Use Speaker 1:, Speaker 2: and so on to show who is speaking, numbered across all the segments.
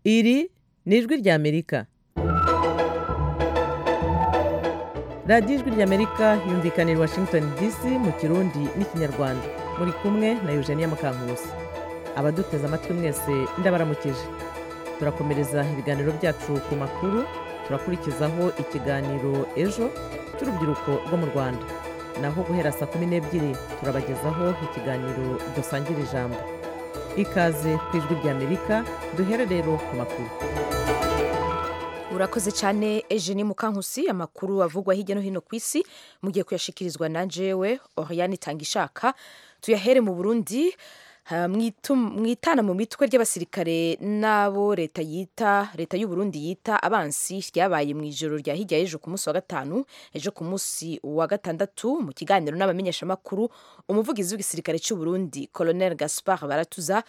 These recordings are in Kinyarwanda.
Speaker 1: Iri ni ijwi ry'Amerika. Radiyo ijwi ry'Amerika yumvikana i Washington DC mu Kirundi n'Ikinyarwanda. Muri kumwe na Eugenia Mukankusi. Abaduteze amatwi mwese ndabaramukije. Turakomereza ibiganiro byacu ku makuru, turakurikizaho ikiganiro ejo cy'urubyiruko rwo mu Rwanda. Naho guhera saa kumi n'ebyiri turabagezaho ikiganiro dusangira ijambo. Ikaze ku ijwi ry'Amerika duhere rero ku makuru.
Speaker 2: urakoze cyane eugenie mukankusi amakuru avugwa hirya no hino ku isi mugiye kuyashikirizwa na jewe oriane itangishaka tuyahere mu burundi ha, mwitu- mwitana mu mitwe ry'abasirikare n'abo leta yita leta y'uburundi yita abansi ryabaye mu ijoro rya hirya y'ejo ku munsi wa gatanu ejo ku munsi wa gatandatu mu kiganiro n'abamenyeshamakuru umuvugizi w'igisirikare cy'uburundi colonel gaspard baratuza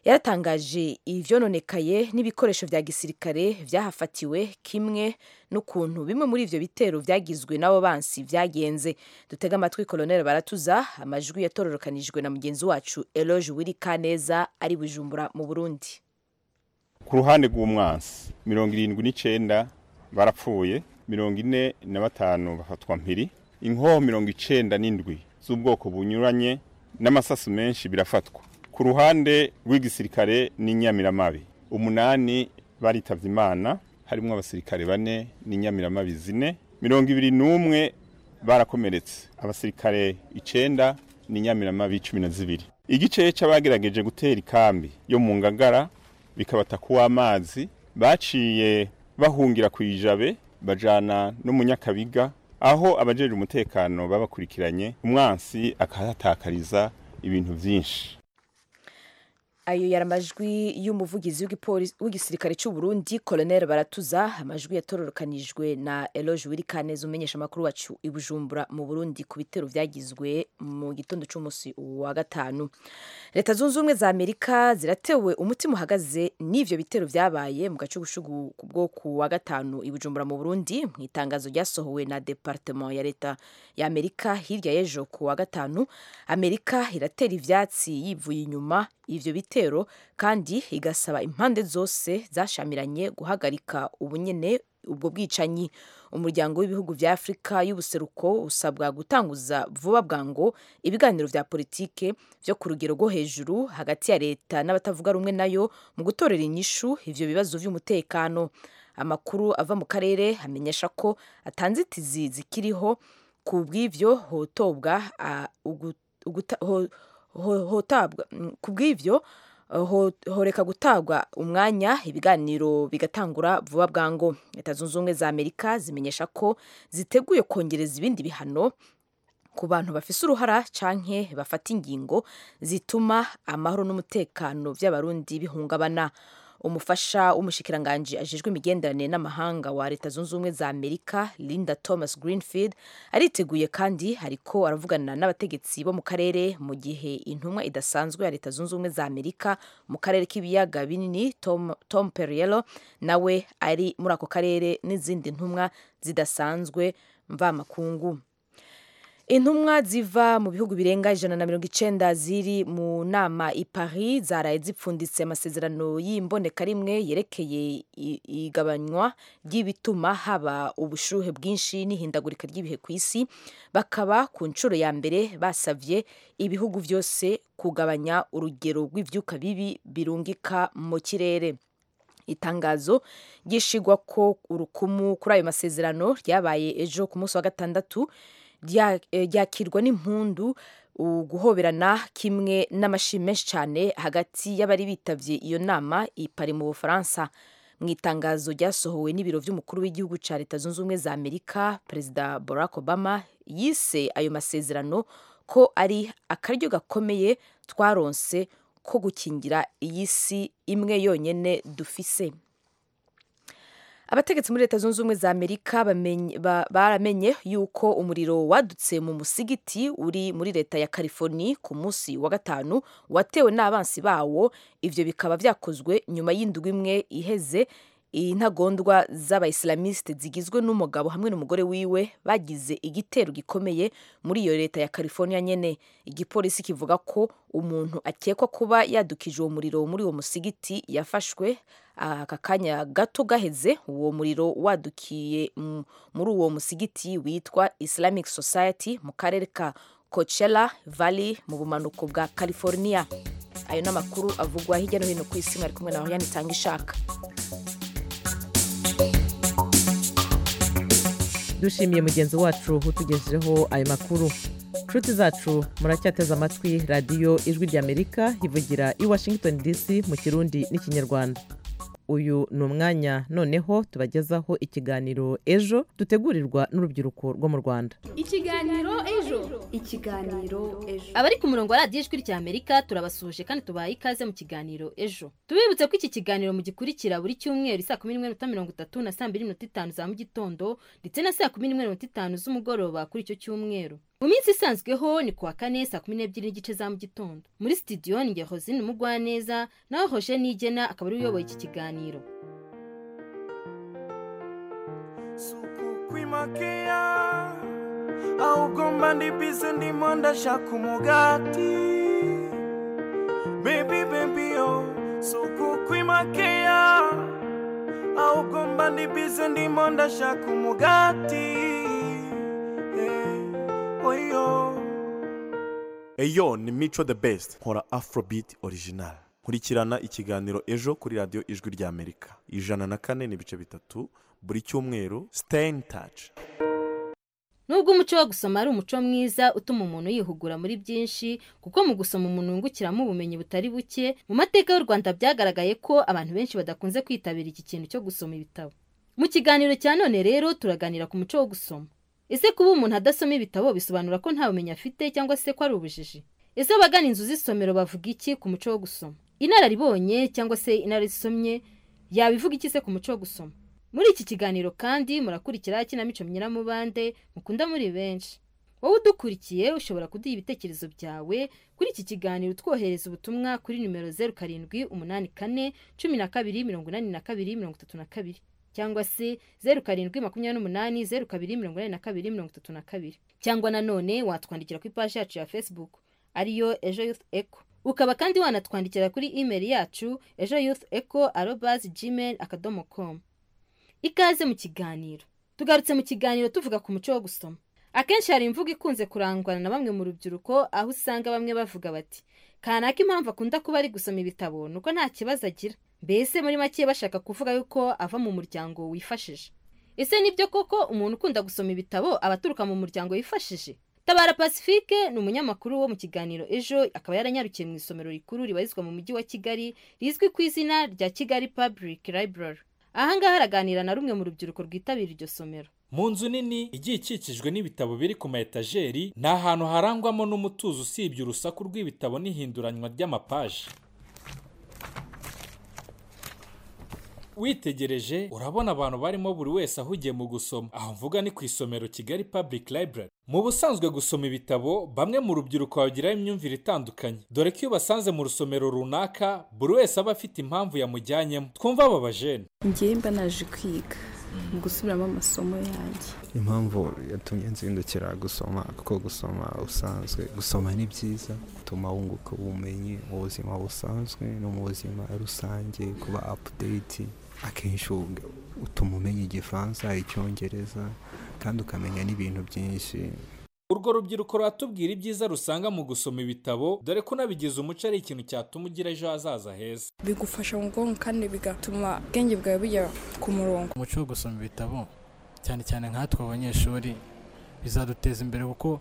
Speaker 2: yaratangaje ivyononekaye n'ibikoresho vya gisirikare vyahafatiwe kimwe n'ukuntu bimwe muri ivyo bitero vyagizwe n'abo bansi vyagenze dutega amatwi koloneli baratuza amajwi yatororokanijwe na mugenzi wacu eloge wirikaneza ari bujumbura mu burundi
Speaker 3: ku ruhande rw'umwansi mirongo irindwi n'icyenda barapfuye mirongo ine na batanu bafatwa mpiri inkoho mirongo icyenda n'indwi z'ubwoko bunyuranye n'amasasu menshi birafatwa ku ruhande rw'igisirikare n'inyamiramabi umunani baritavye imana harimwo abasirikare bane n'inyamiramabi zine mirongo ibiri n'umwe barakomeretse abasirikare icenda n'inyamiramabi cumi na zibiri igice c'abagerageje gutera ikambi yo mu ngagara bikabata kuw'amazi baciye bahungira ku ijabe bajana n'umunyakabiga aho abajeje umutekano babakurikiranye umwansi akahatakariza ibintu vyinshi
Speaker 2: ayo yari amajwi y'umuvugizi w'igipolisi- w'igisirikare cy'uburundi koloneli baratuza amajwi yatororokanijwe na eloge wirikaneza umenyesha amakuru wacu i bujumbura mu burundi ku bitero byagizwe mu gitondo cy'umunsi wa gatanu leta zunze ubumwe za amerika ziratewe umutima uhagaze n'ivyo bitero byabaye mu gacugushugu bwo ku wa gatanu i bujumbura mu burundi mu itangazo ryasohowe na departement ya leta ya amerika hirya y'ejo ku wa gatanu amerika iratera ivyatsi yivuye inyuma ivyo bitero kandi igasaba impande zose zashamiranye guhagarika ubunyene ubwo bwicanyi umuryango w'ibihugu vya afurika y'ubuseruko usabwa gutanguza vuba bwango ibiganiro vya politike vyo ku rugero rwo hejuru hagati ya leta n'abatavuga rumwe nayo mu gutorera inyishu ivyo bibazo vy'umutekano amakuru ava mu karere amenyesha ko atanzitizi zikiriho ku bw'ivyo hotobwa ah, ugu- uguta- ho- ho- hotabwa mm, ku bw'ivyo eh, ho- horeka gutabwa umwanya ibiganiro bigatangura vuba bwango leta zunze ubumwe za amerika zimenyesha ko ziteguye kongereza ibindi bihano ku bantu bafise uruhara canke bafata ingingo zituma amahoro n'umutekano by'abarundi bihungabana umufasha w'umushikiranganji ajejwe imigenderanire n'amahanga wa leta zunze ubumwe za amerika linda thomas greenfield ariteguye kandi ariko aravugana n'abategetsi bo mu karere mu gihe intumwa idasanzwe ya leta zunze ubumwe za amerika mu karere k'ibiyaga binini tom, tom periello nawe ari muri ako karere n'izindi ntumwa zidasanzwe mvamakungu intumwa ziva mu bihugu birenga ijana na mirongo icenda ziri mu nama i paris zaraye zipfunditse amasezerano y'imboneka rimwe yerekeye i- igabanywa ry'ibituma haba ubushuhe bwinshi n'ihindagurika ry'ibihe ku isi bakaba ku nshuro ya mbere basavye ibihugu vyose kugabanya urugero rw'ivyuka bibi birungika mu kirere itangazo ryishigwa ko urukumu kuri ayo masezerano ryabaye ejo ku munsi wa gatandatu rya- eh, ryakirwa n'impundu uguhoberana kimwe n'amashyi menshi cyane hagati y'abari bitavye iyo nama ipari mu bufaransa mu itangazo ryasohowe n'ibiro vy'umukuru w'igihugu ca leta zunze ubumwe za amerika perezida barack obama yise ayo masezerano ko ari akaryo gakomeye twaronse ko gukingira iyi si imwe yonyene dufise abategetsi muri leta zunze ubumwe za amerika bamenye- ba- baramenye yuko umuriro wadutse mu musigiti uri muri leta ya california ku munsi wa gatanu watewe n'abansi bawo ivyo bikaba vyakozwe nyuma y'indwi imwe iheze intagondwa z'abayisilamiste zigizwe n'umugabo hamwe n'umugore wiwe bagize igitero gikomeye muri iyo leta ya california nyene igipolisi kivuga ko umuntu akekwa kuba yadukije uwo muriro muri uwo musigiti yafashwe aka kanya gato gaheze uwo muriro wadukiye mm, muri uwo musigiti witwa islamic society mu karere ka coachella valley mu bumanuko bwa california ayo ni amakuru avugwa hirya no hino ku isi mwari kumwe nawe yanitanga ishaka
Speaker 1: dushimiye mugenzi wacu utugejejeho ayo makuru nshuti zacu muracyateze amatwi radiyo ijwi ry'amerika ivugira i washington dc mu kirundi n'ikinyarwanda uyu ni umwanya noneho tubagezaho ikiganiro ejo dutegurirwa n'urubyiruko rwo mu rwanda
Speaker 4: ikiganiro ejo
Speaker 5: ikiganiro ejo
Speaker 4: abari ku murongo wa radiyo ijwi rya amerika turabasuhuje kandi tubaha ikaze mu kiganiro ejo tubibutse ko iki kiganiro mugikurikira buri cyumweru saa kumi n'imwe n'uta mirongo itatu na saa mbiri n'iminota itanu za mu gitondo ndetse na saa kumi n'imwe n'iminota itanu z'umugoroba kuri icyo cyumweru mu minsi isanzweho ni kuwa kane saa kumi n'ebyiri n'igice za mu gitondo muri sitidiyo ni nge hozine umugwaneza nawe hoje nigena akaba ari uyoboye iki kiganiro
Speaker 6: suku kwimakiya ahubwo mba ndi bize ndimo ndashaka umugati bebi bebi yo suku kwimakiya ahubwo mba ndi bize ndimo ndashaka umugati Eh. oyo
Speaker 7: eyo ni mico the best nkora afrobeat original nkurikirana ikiganiro ejo kuri radiyo ijwi ry'amerika ijana na kane n'ibice bitatu buri cyumweru stay in touch
Speaker 4: nubwo umuco wo gusoma ari umuco mwiza utuma umuntu yihugura muri byinshi kuko mu gusoma umuntu wungukiramo ubumenyi butari buke mu mateka y'u rwanda byagaragaye ko abantu benshi badakunze kwitabira iki kintu cyo gusoma ibitabo mu kiganiro cya none rero turaganira ku muco wo gusoma ese kuba umuntu adasoma ibitabo bisobanura ko nta bumenyi afite cyangwa se ko ari ubujiji ese abagana inzu z'isomero bavuga iki ku muco wo gusoma inararibonye cyangwa se inarisomye yabivuga iki se ku muco wo gusoma muri iki kiganiro kandi murakurikira ikinamico myiramubande mukunda muri benshi wowe udukurikiye ushobora kuduha ibitekerezo byawe kuri iki kiganiro utwohereza ubutumwa kuri nimero zeru karindwi umunani kane cumi na kabiri mirongo inani na kabiri mirongo itatu na kabiri cyangwa se zeru karindwi makumyabiri n'umunani zeru kabiri mirongo inani na kabiri mirongo itatu na kabiri cyangwa nanone watwandikira ku ipaji yacu ya facebook ariyo ejo youth eco ukaba kandi wanatwandikira kuri email yacu ejo youth eco arobas gmail akadomo com ikaze mu kiganiro tugarutse mu kiganiro tuvuga ku muco wo gusoma akenshi hari imvugo ikunze kurangwana na bamwe mu rubyiruko aho usanga bamwe bavuga bati kanaka impamvu akunda kuba ari gusoma ibitabo nuko nta kibazo agira mbese muri make bashaka kuvuga yuko ava mu muryango wifashije ese nibyo koko umuntu ukunda gusoma ibitabo aba aturuka mu muryango wifashije tabara pacifique ni umunyamakuru wo mu kiganiro ejo akaba yaranyarukiye mu isomero rikuru ribarizwa mu mujyi wa kigali rizwi ku izina rya kigali public library ahangaha araganira na rumwe mu rubyiruko rwitabira iryo somero
Speaker 8: mu nzu nini igiye ikikijwe n'ibitabo biri ku ma etajeri ni ahantu harangwamo n'umutuzo usibye urusaku rw'ibitabo n'ihinduranywa ry'amapaji witegereje urabona abantu barimo buri wese ahugiye mu gusoma aho mvuga ni ku isomero kigali public library mu busanzwe gusoma ibitabo bamwe mu rubyiruko bagiraho imyumvire itandukanye dore ko iyo basanze mu rusomero runaka buri wese aba afite impamvu yamujyanyemo twumva aba bajene
Speaker 5: ngewe mba naje kwiga mu gusubiramo amasomo yanjye
Speaker 9: impamvu yatumye nzindukira gusoma kuko gusoma usanzwe gusoma ni byiza bituma wunguka ubumenyi mu buzima busanzwe no mu buzima rusange kuba apudeyiti akenshi utuma umenya igifaransa icyongereza kandi ukamenya n'ibintu byinshi
Speaker 8: urwo rubyiruko ruratubwira ibyiza rusanga mu gusoma ibitabo dore ko unabigize umuco ari ikintu cyatuma ugira ejo hazaza heza
Speaker 10: bigufasha mu bwonko kandi bigatuma ubwenge bwawe bujya ku murongo
Speaker 11: umuco wo gusoma ibitabo cyane cyane nkatwe abanyeshuri bizaduteza imbere kuko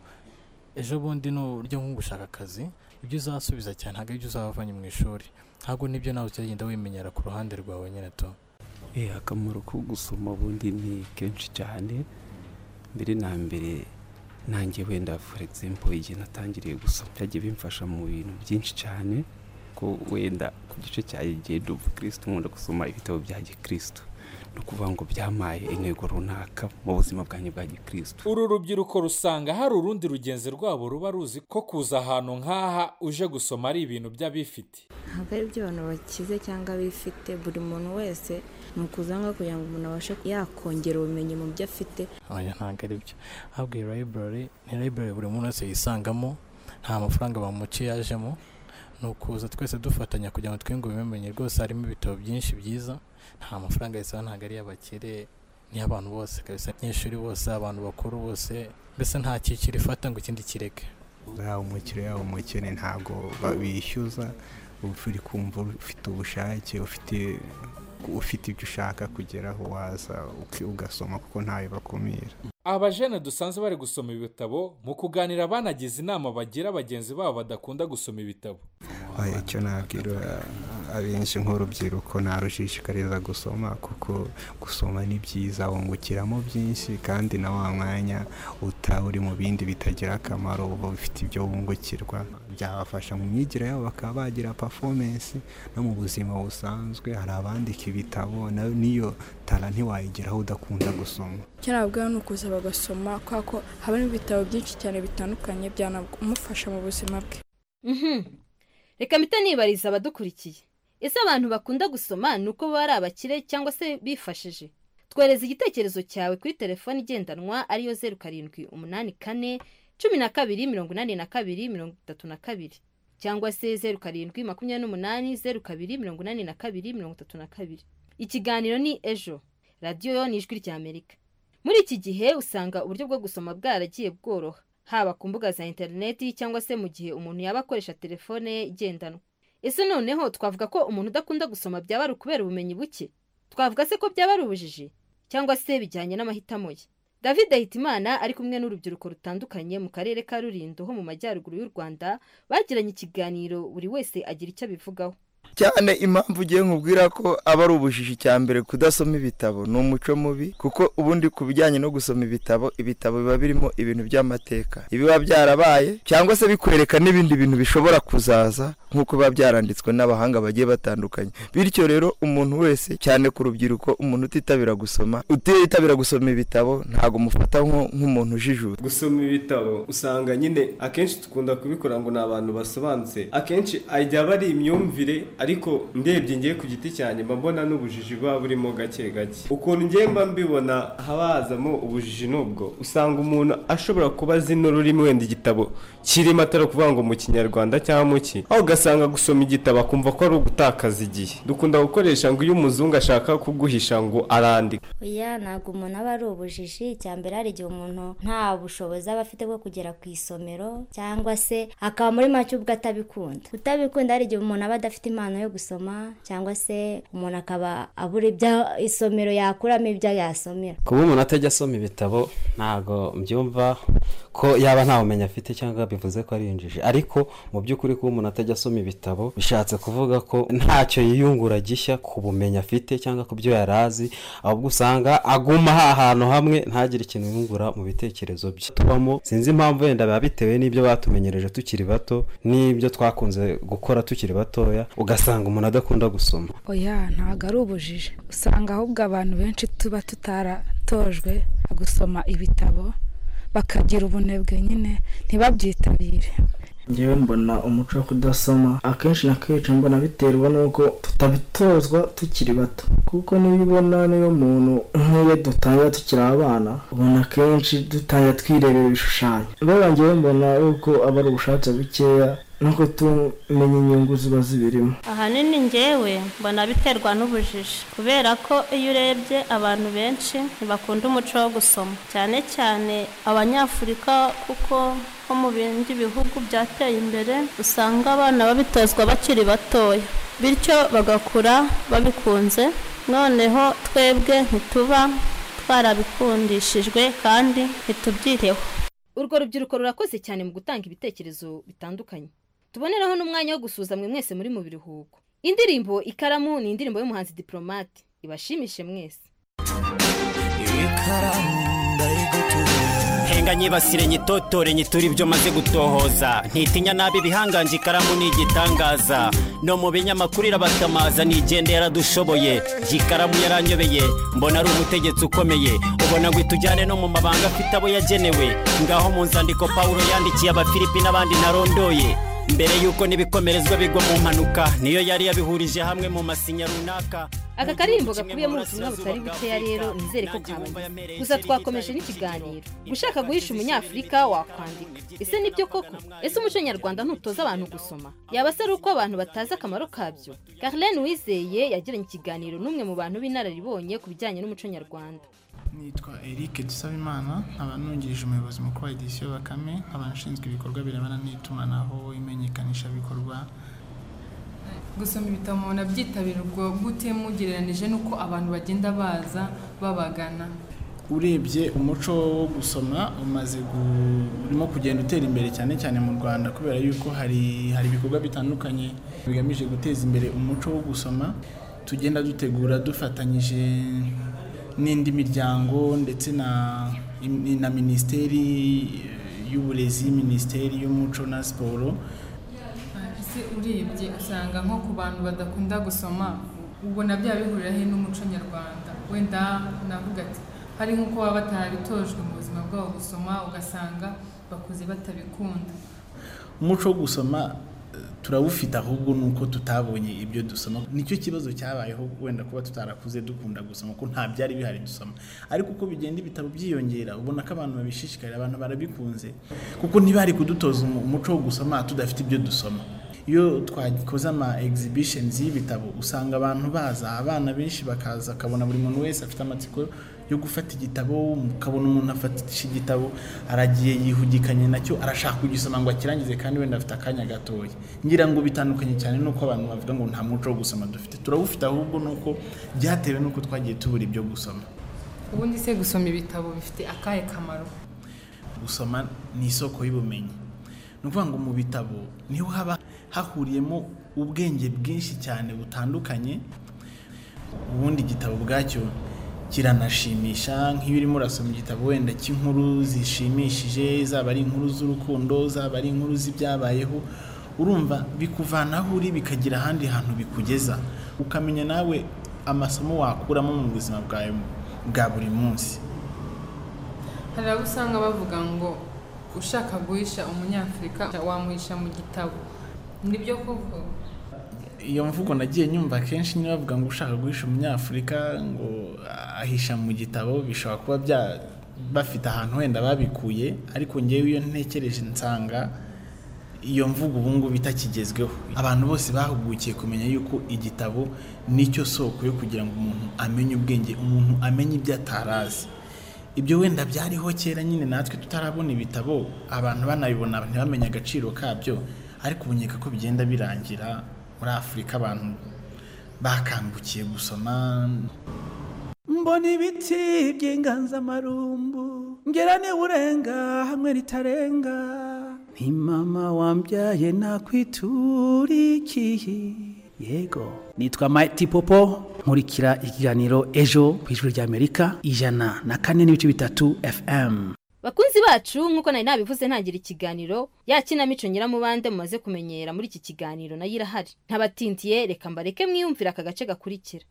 Speaker 11: ejo bundi ni uburyo nko gushaka akazi ibyo uzasubiza cyane ntabwo ibyo uzavanye mu ishuri ntabwo nibyo nawe uzagenda wimenyera ku ruhande rwawe nyine to
Speaker 12: akamaro ko gusoma ubundi ni kenshi cyane mbere na mbere nanjye wenda for example igihe natangiriye gusoma byagiye bimfasha mu bintu byinshi cyane ko wenda ku gice cya igihe dubu kirisitu nkunda gusoma ibitabo bya gikirisitu ni ukuvuga ngo byamaye intego runaka mu buzima bwanjye bwa gikirisitu
Speaker 8: uru rubyiruko rusanga hari urundi rugenzi rwabo ruba ruzi ko kuza ahantu nk'aha uje gusoma ari ibintu by'abifite
Speaker 13: ntabwo ari iby'abantu bakize cyangwa bifite buri muntu wese ni ukuzanga kugira ngo umuntu abashe yakongera ubumenyi mu byo afite
Speaker 11: oya ntabwo ari byo ahubwo iyi library ni library buri muntu wese yisangamo nta mafaranga bamuciye yajemo ni ukuza twese dufatanya kugira ngo twiyungure ubumenyi rwose harimo ibitabo byinshi byiza nta mafaranga yisaba ntabwo ari iy'abakire n'iy'abantu bose kabisa abanyeshuri bose abantu bakuru bose mbese nta cyiciro ifata ngo ikindi kireke
Speaker 9: yaba umukire yaba umukene ntabwo babishyuza uba uri kumva ufite ubushake ufite ufite ibyo ushaka kugeraho waza ugasoma kuko ntawe bakumira
Speaker 8: aba bajene dusanzwe bari gusoma ibitabo mu kuganira banagize inama bagira bagenzi babo badakunda gusoma ibitabo
Speaker 9: Oya, icyo nabwira abenshi nk'urubyiruko narushishikariza gusoma kuko gusoma ni byiza wungukiramo byinshi kandi na wa mwanya utaba uri mu bindi bitagira akamaro uba ufite ibyo wungukirwa byabafasha mu myigire yabo bakaba bagira performance no mu buzima busanzwe hari abandika ibitabo na- n'iyo tara ntiwayigeraho udakunda gusoma
Speaker 14: icyo nabwira ni ukuza bagasoma kubera ko habamo ibitabo byinshi cyane bitandukanye byanamufasha mu buzima bwe
Speaker 4: Mhm. reka mpita nibariza abadukurikiye ese abantu bakunda gusoma ni uko baba ari abakire cyangwa se bifashije twereza igitekerezo cyawe kuri telefone igendanwa ariyo zeru karindwi umunani kane cumi na kabiri mirongo inani na kabiri mirongo itatu na kabiri cyangwa se zeru karindwi makumyabiri n'umunani zeru kabiri mirongo inani na kabiri mirongo itatu na kabiri ikiganiro ni ejo radiyo yo ni ijwi ry'amerika muri iki gihe usanga uburyo bwo gusoma bwaragiye bworoha haba ku mbuga za interineti cyangwa se mu gihe umuntu yaba akoresha telefone ye igendanwa ese noneho twavuga ko umuntu udakunda gusoma byaba ari ukubera ubumenyi buke twavuga se ko byaba ari ubujiji cyangwa se bijyanye n'amahitamo ye david Hitimana ari kumwe n'urubyiruko rutandukanye mu karere ka rurindo ho mu majyaruguru y'u rwanda bagiranye ikiganiro buri wese agira icyo abivugaho
Speaker 15: cyane impamvu ugiye nkubwira ko aba ari ubujiji cya mbere kudasoma ibitabo ni umuco mubi kuko ubundi ku bijyanye no gusoma ibitabo ibitabo biba birimo ibintu by'amateka ibiba byarabaye cyangwa se bikwereka n'ibindi bintu bishobora kuzaza nk'uko biba byaranditswe n'abahanga bagiye batandukanye bityo rero umuntu wese cyane ku rubyiruko umuntu utitabira gusoma utitabira gusoma ibitabo ntabwo umufata nko- nk'umuntu ujijuta
Speaker 16: gusoma ibitabo usanga nyine akenshi dukunda kubikora ngo ni abantu basobanutse akenshi ajya aba ari imyumvire ariko ndebye ngiye ku giti cyanjye mba mbona n'ubujiji buba burimo gake gake ukuntu ngiye mba mbibona haba hazamo ubujiji n'ubwo usanga umuntu ashobora kuba azi n'ururimi wenda igitabo kirimo atari ukuvuga ngo mu kinyarwanda cyangwa mu ki aho ugasanga gusoma igitabo akumva ko ari ugutakaza igihe dukunda gukoresha ngo iyo umuzungu ashaka kuguhisha ngo arandika
Speaker 17: oya ntabwo umuntu aba ari ubujiji icya mbere hari igihe umuntu nta bushobozi aba afite bwo kugera ku isomero cyangwa se akaba muri make ubwo atabikunda kutabikunda hari igihe umuntu aba adafite impano yo gusoma cyangwa se umuntu akaba abura ibyo isomero yakuramo ibyo yasomera
Speaker 18: kuba umuntu atajya asoma ibitabo ntabwo mbyumva ko yaba nta bumenyi afite cyangwa bivuze ko ari injiji ariko mu by'ukuri kuba umuntu atajya asoma ibitabo bishatse kuvuga ko ntacyo yiyungura gishya ku bumenyi afite cyangwa ku byo yari azi ahubwo usanga aguma ahantu hamwe ntagire ikintu yungura mu bitekerezo bye tubamo sinzi impamvu wenda biba bitewe n'ibyo batumenyereje tukiri bato n'ibyo twakunze gukora tukiri batoya ugasanga umuntu adakunda gusoma
Speaker 10: oya ntabwo ari ubujiji usanga ahubwo abantu benshi tuba tutaratojwe gusoma ibitabo bakagira ubunebwe nyine ntibabyitabire
Speaker 6: ngewe mbona umuco wo kudasoma akenshi na kenshi mbona biterwa n'uko tutabitozwa tukiri bato kuko niyo ubona niyo muntu nk'iyo dutangira tukiri abana ubona akenshi dutangira twirebera ibishushanyo rero ngewe mbona yuko aba ari ubushake bukeya no kutumenya inyungu ziba zibirimo
Speaker 19: ahanini ngewe mbona biterwa n'ubujiji kubera ko iyo urebye abantu benshi ntibakunda umuco wo gusoma cyane cyane abanyafurika kuko nko mu bindi bihugu byateye imbere usanga abana babitozwa bakiri batoya bityo bagakura babikunze noneho twebwe ntituba twarabikundishijwe kandi ntitubyiteho
Speaker 4: urwo rubyiruko rurakoze cyane mu gutanga ibitekerezo bitandukanye tuboneraho n'umwanya wo gusuza mwe mwese muri mu biruhuko indirimbo ikaramu ni indirimbo y'umuhanzi diporomate ibashimishe mwese
Speaker 20: henga nyibasire nyitotore nyitura ibyo maze gutohoza ntitinya nabi ibihanganje ikaramu ni igitangaza no mu binyamakuru irabakamaza nigende yaradushoboye iyi karamu yaranyobeye mbona ari umutegetsi ukomeye ubona ngo itujyane no mu mabanga afite abo yagenewe ngaho mu nzandiko pawulo yandikiye abafilipi n'abandi narondoye mbere y'uko n'ibikomerezwa bigwa mu mpanuka niyo yari yabihurije hamwe mu masinya runaka
Speaker 4: aka karirimbo gakubiyemo ubutumwa butari bukeya rero nizere ko kabanyuze gusa twakomeje n'ikiganiro ushaka guhisha umunyafurika wakwandika ese nibyo koko ese umuco nyarwanda ntutoza abantu gusoma yaba se ari uko abantu batazi akamaro kabyo Carlene wizeye yagiranye ikiganiro n'umwe mu bantu b'inararibonye ku bijyanye n'umuco nyarwanda
Speaker 21: nitwa eric dusabimana nkaba nungirije umuyobozi mukuru wa edisiyo bakame nkaba nshinzwe ibikorwa birebana n'itumanaho imenyekanishabikorwa
Speaker 22: gusoma ibitabo umuntu abyitabira ubwo gute mugereranije n'uko abantu bagenda baza babagana
Speaker 21: urebye umuco wo gusoma umaze gu- urimo kugenda utera imbere cyane cyane mu rwanda kubera yuko hari hari ibikorwa bitandukanye bigamije guteza imbere umuco wo gusoma tugenda dutegura dufatanyije n'indi miryango ndetse na na minisiteri eh, y'uburezi minisiteri y'umuco na siporo
Speaker 22: ese urebye usanga nko ku bantu badakunda gusoma ubona byaba bihurira he n'umuco nyarwanda wenda navuga ati hari nk'uko baba batarabitojwe mu buzima bwabo gusoma ugasanga bakuze batabikunda
Speaker 21: umuco wo gusoma eh, turawufite ahubwo ni uko tutabonye ibyo dusoma nicyo kibazo cyabayeho wenda kuba tutarakuze dukunda gusoma ko nta byari bihari dusoma ariko uko bigenda ibitabo byiyongera ubona ko abantu babishishikarira abantu barabikunze kuko ntibari kudutoza umu- umuco wo gusoma tudafite ibyo dusoma iyo twakoze ama exhibitions y'ibitabo usanga abantu baza abana benshi bakaza akabona buri muntu wese afite amatsiko yo gufata igitabo ukabona umuntu afatisha igitabo aragiye yihugikanye nacyo arashaka kugisoma ngo akirangize kandi wenda afite akanya gatoya ngira ngo bitandukanye cyane n'uko abantu bavuga ngo nta muco wo gusoma dufite turawufite ahubwo ni uko byatewe n'uko twagiye tubura ibyo gusoma
Speaker 22: ubundi se gusoma ibitabo bifite akahe kamaro
Speaker 21: gusoma ni isoko y'ubumenyi ni ukuvuga ngo mu bitabo niho haba hahuriyemo ubwenge bwinshi cyane butandukanye ubundi igitabo ubwacyo kiranashimisha nk'iyo urimo urasoma igitabo wenda cy'inkuru zishimishije zaba ari inkuru z'urukundo zaba ari inkuru z'ibyabayeho urumva bikuvana aho uri bikagira ahandi hantu bikugeza ukamenya nawe amasomo wakuramo mu buzima bwawe bwa buri munsi
Speaker 22: hari abo usanga bavuga ngo ushaka guhisha umunyafurika wamuhisha mu gitabo nibyo koko
Speaker 21: iyo mvugo nagiye nyumva kenshi nyine bavuga ngo ushaka guhisha umunyafurika ngo ahisha mu gitabo bishobora kuba bya bafite ahantu wenda babikuye ariko ngewe iyo ntekereje nsanga iyo mvugo ubu ngubu itakigezweho abantu bose bahugukiye kumenya yuko igitabo nicyo soko yo kugira ngo umuntu amenye ubwenge umuntu amenye ibyo atarazi ibyo wenda byariho kera nyine natwe tutarabona ibitabo abantu banabibona ntibamenye agaciro kabyo ariko ubunyeka ko bigenda birangira muri afurika abantu bakangukiye gusoma
Speaker 23: mbona ibiti by'inganzamarumbu ngera urenga hamwe ritarenga nti mama wambyaye nakwiturikiye yego nitwa Mighty Popo nkurikira ikiganiro ejo ku ijwi rya Amerika ijana na kane n'ibice bitatu FM
Speaker 4: bakunzi bacu nk'uko nari nabivuze ntangira ikiganiro ya kinamico nyiramubande mumaze kumenyera muri iki kiganiro nayo irahari ntabatindiye reka mbareke mwiyumvire aka gace gakurikira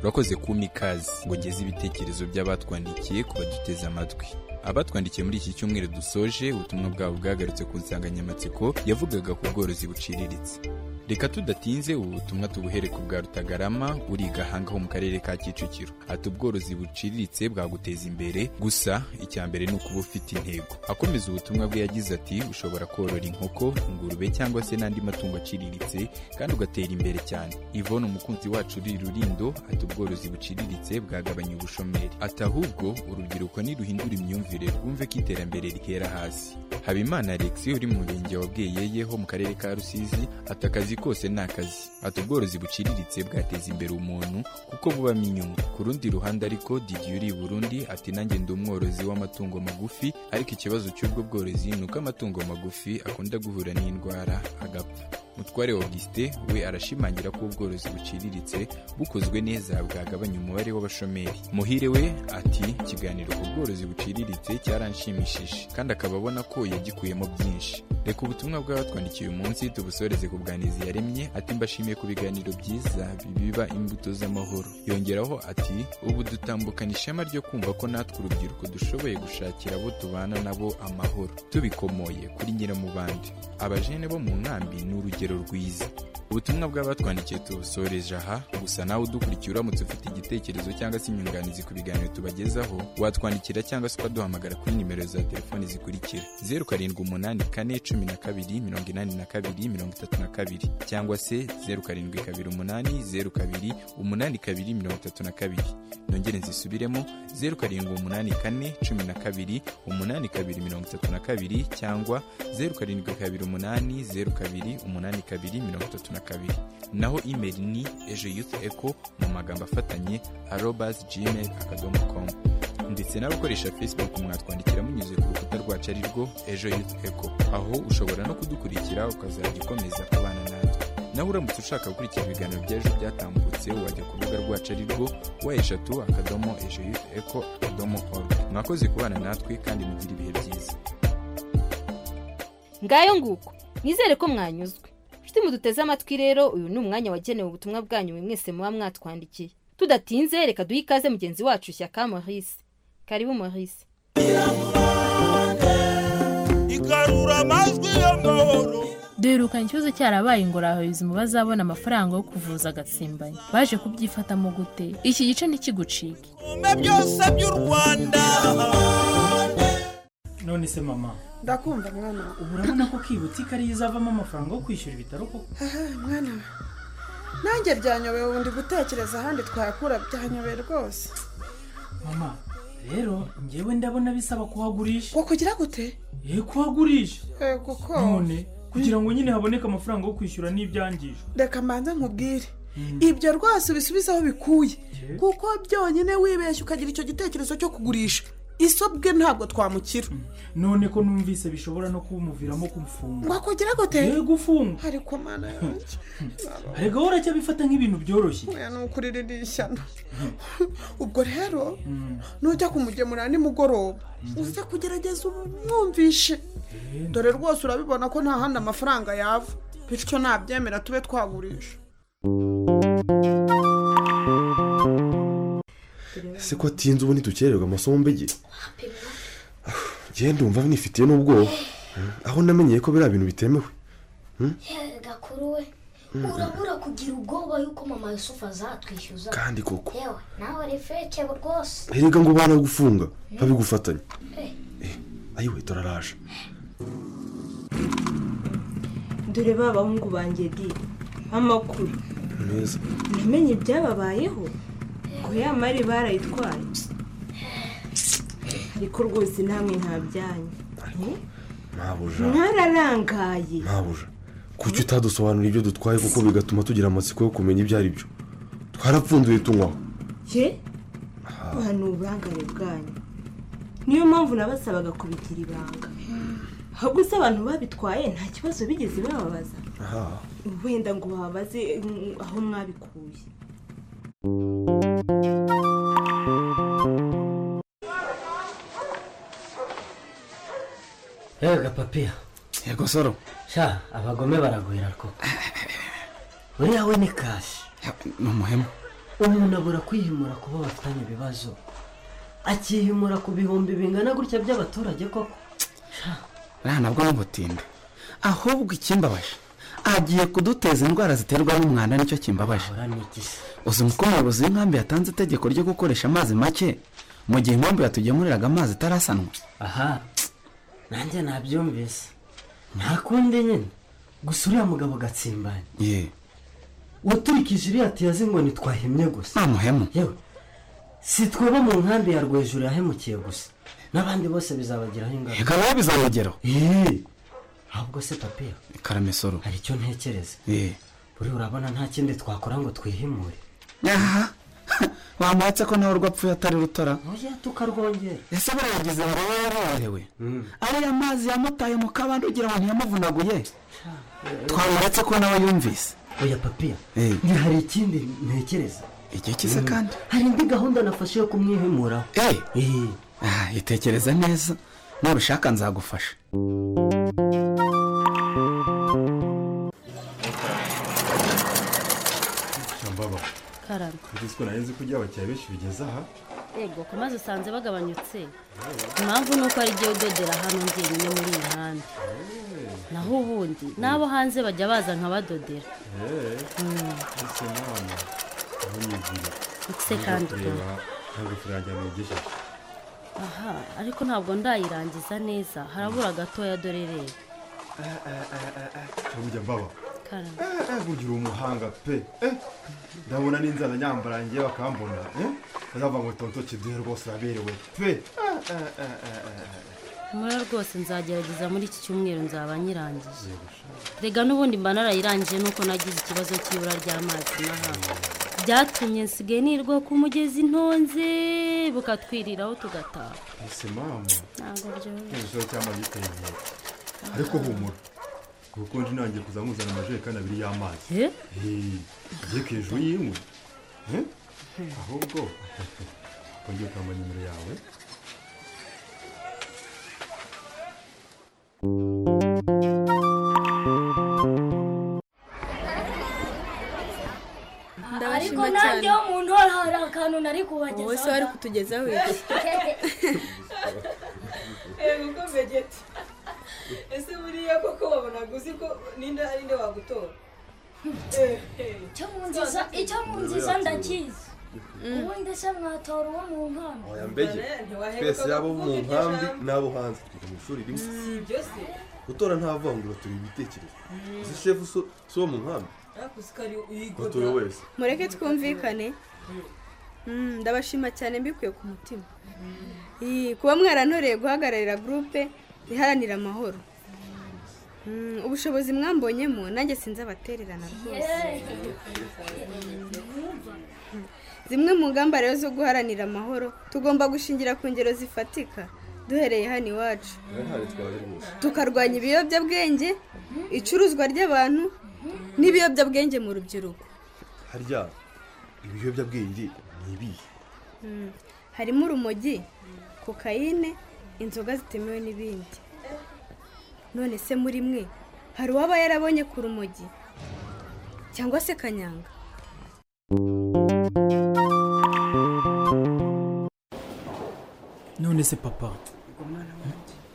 Speaker 24: urakoze kumpa ikaze ngo ugeze ibitekerezo by'abatwandikiye ku baduteze amatwi abatwandikiye muri iki cyumweru dusoje ubutumwa bwabo bwagarutse ku nsanganyamatsiko yavugaga ku bworozi buciriritse reka tudatinze ubu butumwa tubuhere ku bwa rutagarama uri i gahanga ho mu karere ka kicukiro ati ubworozi buciriritse bwaguteza imbere gusa icya mbere ni ukuba ufite intego akomeza ubutumwa bwe yagize ati ushobora korora inkoko ingurube cyangwa se n'andi matungo aciriritse kandi ugatera imbere cyane ivone umukunzi wacu uri rurindo ati ubworozi buciriritse bwagabanya ubushomeri ati ahubwo urubyiruko niruhindura imyumvire rwumve ko iterambere rihera hasi habimana alex uri mu murenge wa bweyeye ho mu karere ka rusizi ati akazi kose ni akazi ati ubworozi buciriritse bwateza imbere umuntu kuko bubamo inyungu ku rundi ruhande ariko didier uri i burundi ati nanjye ndi umworozi w'amatungo magufi ariko ikibazo cy'ubwo bworozi ni uko amatungo magufi akunda guhura n'indwara agapfa mutware augustin we arashimangira ko ubworozi buciriritse bukozwe neza bwagabanya umubare w'abashomeri muhire we ati ikiganiro ku bworozi buciriritse cyaranshimishije kandi akaba abona ko yagikuyemo byinshi reka ubutumwa bw'abatwandikiye uyu munsi tubusoreze ku bwanizi yaremye ati mbashimiye ku biganiro byiza bibiba imbuto z'amahoro yongeraho ati ubu dutambukana ishema ryo kumva ko natwe urubyiruko dushoboye gushakira abo tubana nabo amahoro tubikomoye kuri nyiramubande abajene bo mu nkambi ni urugero rwiza ubutumwa bw'abatwandikiye tubusoreje aha gusa nawe udukurikiye uramutse ufite igitekerezo cyangwa se inyunganizi ku biganiro tubagezaho watwandikira cyangwa se ukaduhamagara kuri nimero za telefoni zikurikira zeru karindwi umunani kane cumi na kabiri mirongo inani na kabiri mirongo itatu na kabiri cyangwa se zeru karindwi kabiri umunani zeru kabiri umunani kabiri mirongo itatu na kabiri nongere nzisubiremo zeru karindwi umunani kane cumi na kabiri umunani kabiri mirongo itatu na kabiri cyangwa zeru karindwi kabiri umunani zeru kabiri umunani kabiri mirongo itatu na kabiri naho email ni ejo yuth eco mu magambo afatanye arobas gmail akadomo komu ndetse n'abakoresha facebook mwatwandikira munyuze ku rukuta rwacu ari rwo ejo yuth eco aho ushobora no kudukurikira ukazajya ukomeza kubana natwe nawe uramutse ushaka gukurikira ibiganiro by'ejo byatambutse wajya ku rubuga rwacu ari rwo wa eshatu akadomo ejo yuth eco akadomo org mwakoze kubana natwe kandi mugire ibihe byiza
Speaker 4: ngayo nguko nizere ko mwanyuzwe inshuti muduteze amatwi rero uyu ni umwanya wagenewe ubutumwa bwanyu mwe mwese muba mwatwandikiye tudatinze reka duhe ikaze mugenzi wacu shyaka maurice karibu maurice
Speaker 6: igarura amajwi y'amahoro
Speaker 25: duherukanye ikibazo cyarabaye ngo abayobozi mu bazabona amafaranga yo kuvuza agatsimbanyi baje kubyifatamo gute iki gice ntikigucike
Speaker 6: bitume byose by'u rwanda
Speaker 23: none se mama
Speaker 26: ndakumva mwana wa
Speaker 23: ubu urabona ko kibutse ikariya izavamo amafaranga yo kwishyura ibitaro koko
Speaker 26: aha mwana wa nanjye byanyobeye ubu ndi gutekereza ahandi twakura byanyobeye rwose
Speaker 23: mama rero ngewe ndabona bisaba kuhagurisha
Speaker 26: wakugira gute
Speaker 23: ye kuhagurisha
Speaker 26: yego ko
Speaker 23: none kugira ngo nyine haboneke amafaranga yo kwishyura n'ibyangije
Speaker 26: reka mbanza nkubwire ibyo rwose ubisubize aho bikuye kuko byonyine wibeshya ukagira icyo gitekerezo cyo kugurisha isobwe ntabwo twamukira
Speaker 23: none ko numvise bishobora no kumuviramo kumfunga
Speaker 26: wakugira gute
Speaker 23: yego ufunga
Speaker 26: ariko mana yanjye
Speaker 23: erega wowe uracyabifata nk'ibintu byoroshye
Speaker 26: oya ni ukuririra ishyano ubwo rero nujya kumugemurira nimugoroba uze kugerageza umwumvishe dore rwose urabibona ko nta handi amafaranga yava bityo nabyemera tube twagurisha
Speaker 27: se ko atinze ubu ntidukererwa amasomo mbege genda wumva nifitiye n'ubwoba aho namenyeye ko biriya bintu bitemewe
Speaker 28: gakuru we urabura kugira ubwoba yuko mama yusufu azatwishyuza
Speaker 27: Kandi koko.
Speaker 28: yewe nawe ni feke rwose
Speaker 27: erega ngo ubana gufunga babigufatanya ayiwe turaraje
Speaker 13: dore ba bahungu banjye di amakuru
Speaker 27: meza
Speaker 13: namenye ibyababayeho ngo ya mari barayitwaye ariko rwose namwe nta byanyu
Speaker 27: ntabuja
Speaker 13: mwararangaye
Speaker 27: ntabuja kuki utadusobanura ibyo dutwaye kuko bigatuma tugira amatsiko yo kumenya ibyo ari byo twarapfunduye tunywaho
Speaker 13: ye ni uburangare bwanyu niyo mpamvu nabasabaga kubigira ibanga ahubwo se abantu babitwaye nta kibazo bigeze bababaza
Speaker 27: aha
Speaker 13: wenda ngo babaze mm, aho mwabikuye
Speaker 29: yewe gapapiya
Speaker 12: yego soro
Speaker 29: sha abagome baragwira koko uriya we ni kashi
Speaker 12: ni umuhemu
Speaker 29: umuntu abura kwihimura kuba bafitanye ibibazo akihimura ku bihumbi bingana gutya by'abaturage koko
Speaker 12: uriya nabwo n'ubutinda ahubwo ikimbabaje agiye kuduteza indwara ziterwa n'umwanda nicyo kimbabaje uzi uko umuyobozi w'inkambi yatanze itegeko ryo gukoresha amazi make mu gihe inkambi yatugemuriraga amazi itarasanwa
Speaker 29: aha nanjye nabyumvise nta kundi nyine gusa uriya mugabo gatsimbanye
Speaker 12: ye
Speaker 29: waturikije iriya tiyazi ngo ntitwahemye gusa
Speaker 12: nta muhemu
Speaker 29: yewe si tweba mu nkambi ya rwejuru yahemukiye gusa n'abandi bose bizabagiraho ingaruka
Speaker 12: reka nawe bizabageraho
Speaker 29: Eee, ahubwo se papiya
Speaker 12: karamesoro
Speaker 29: hari icyo ntekereza
Speaker 12: ye
Speaker 29: buriya urabona nta kindi twakora ngo twihimure
Speaker 12: aha bamuhatse ko nawe urwapfuye atari rutara
Speaker 29: oya tukarwongera
Speaker 12: ese barayagize baraba yarerewe ariya mazi yamutaye mu kabande ugira ngo ntiyamuvunaguye twamuretse ko nawe yumvise
Speaker 29: oya papiya
Speaker 12: Eh.
Speaker 29: ni hari ikindi ntekereza
Speaker 12: igihe kize kandi
Speaker 29: hari indi gahunda nafashe yo kumwihimuraho
Speaker 12: Ah, itekereza neza nubishaka nzagufasha
Speaker 30: shambaba
Speaker 29: kararwa
Speaker 30: ugizwe narenze ko ibyo abakiriya benshi bigeze aha
Speaker 31: yego ku mazi usanze bagabanyutse impamvu ni uko ari igihe udodera hano njyenyine muri iyi mihanda naho ubundi n'abo hanze bajya baza nkabadodera
Speaker 30: ese mwana aho nigira
Speaker 31: Ese kandi
Speaker 30: kureba ntabwo turangira nigejeje
Speaker 31: aha ariko ntabwo ndayirangiza neza harabura gatoya dore rero
Speaker 30: cyangwa ujya mbaba
Speaker 31: karame
Speaker 30: Eh, eh, bugira umuhanga pe eh, ndabona n'inzara nyambarangiye bakambona eh, bazava ngo tonto kiduhe rwose uraberewe pe
Speaker 31: mura rwose nzagerageza muri iki cyumweru nzaba nyirangije rega n'ubundi mba narayirangije nuko nagize ikibazo cy'ibura ry'amazi n'aha byatumye nsigaye nirwa ku mugezi ntonze bukatwiriraho tugataha
Speaker 30: ese mama
Speaker 31: ntabwo byoroshye
Speaker 30: ikibazo cy'amazi giteye ariko humura ubukonje ntangiye kuza muzana amajerekani abiri y'amazi
Speaker 31: Eh?
Speaker 30: igiye ku hejuru y'imwe Eh, ahubwo kongera ukambara nimero yawe
Speaker 28: Ariko
Speaker 32: Ndabashima cyane
Speaker 28: nanjye ho mu ndwara hari akantu nari kubagezaho
Speaker 32: wowe se wari kutugezaho iki
Speaker 13: reba uko mbegeti ese buriya koko wabonaga uzi ko ninde hari inde wagutora
Speaker 28: icyo mu nziza icyo mu nziza ndakizi ubundi se mwatora uwo mu nkano
Speaker 30: oya mbege twese yaba abo mu nkambi n'abo hanze twiga mu ishuri rimwe
Speaker 13: ibyo se
Speaker 30: gutora nta vangura turi ibitekerezo uzi shefu so- si uwo mu nkambi
Speaker 13: ariko usikari uyigoda
Speaker 30: watoye wese
Speaker 32: mureke twumvikane Mm, ndabashima cyane mbikuye ku mutima Ii, kuba mwarantoreye guhagararira gurupe iharanira amahoro Mm, ubushobozi mwambonyemo nanjye sinzi abatererana rwose zimwe mu ngamba rero zo guharanira amahoro tugomba gushingira ku ngero zifatika duhereye hano iwacu
Speaker 30: ntihari twaje rwose
Speaker 32: tukarwanya ibiyobyabwenge icuruzwa ry'abantu n'ibiyobyabwenge mu rubyiruko
Speaker 30: harya ibiyobyabwenge ni ibihe
Speaker 32: Mm. harimo urumogi kokayine inzoga zitemewe n'ibindi none se muri mwe hari uwaba yarabonye ku rumogi cyangwa se kanyanga
Speaker 23: none se papa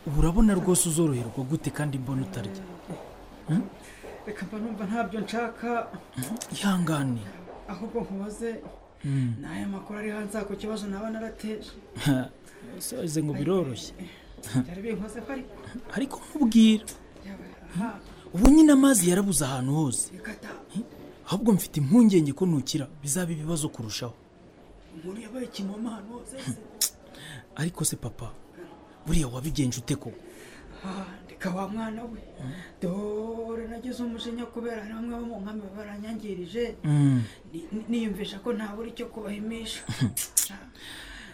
Speaker 23: ubu urabona rwose uzoroherwa gute kandi mbona utarya
Speaker 33: reka mba numva ntabyo nshaka
Speaker 23: ihangane
Speaker 33: ahubwo nkubaze
Speaker 23: Mm.
Speaker 33: n'aya makuru ari hanze ako kibazo naba narateje
Speaker 23: ese wagize ngo biroroshye
Speaker 33: byari binkoze ko ariko
Speaker 23: ariko nkubwira ubu nyine amazi yarabuze ahantu hose ahubwo mfite impungenge ko ntukira bizaba ibibazo kurushaho
Speaker 33: umuntu yabaye ikimoma ahantu hose se.
Speaker 23: ariko se papa buriya wabigenje ute koko
Speaker 33: Ah, reka wa mwana we dore nagize umujinya kubera hari bamwe bo mu nkambi baranyangirije
Speaker 23: Mm.
Speaker 33: Ni- ni- niyumvisha ko ntabura icyo kubahimisha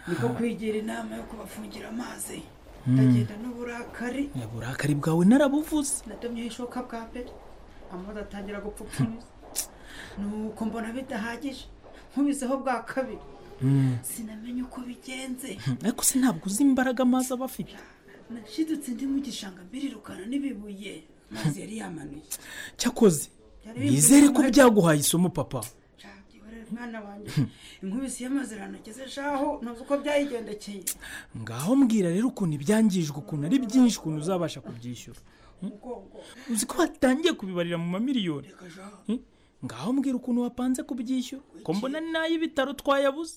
Speaker 33: niko kwigira inama yo kubafungira amazi
Speaker 23: Mm.
Speaker 33: ndagenda n'uburakari
Speaker 23: Ya, uburakari bwawe narabuvuze
Speaker 33: nadomyeho ishoka bwa mbere amazi atangira gupfupfumiza nuko mbona bidahagije nkubizeho bwa kabiri
Speaker 23: Mm.
Speaker 33: sinamenye uko bigenze
Speaker 23: ariko se ntabwo uzi imbaraga amazi aba afite
Speaker 33: nashidutse ndi mu gishanga mbirirukana n'ibibuye amazi yari yamanuye
Speaker 23: cyakoze
Speaker 33: Byari bimvise
Speaker 23: nizere ko
Speaker 33: ko hari-
Speaker 23: byaguhaye isomo papa
Speaker 33: Urareba mwana wanjye inkubisi y'amazi iranageze ejo ntuzi uko byayigendekeye
Speaker 23: ngaho mbwira rero ukuntu ibyangijwe ukuntu ari byinshi ukuntu uzabasha kubyishyura
Speaker 33: umugongo
Speaker 23: uzi ko watangiye kubibarira mu mamiliyoni Hmm? ngaho mbwira ukuntu wapanze kubyishyura ko mbona ni n'ay'ibitaro twayabuze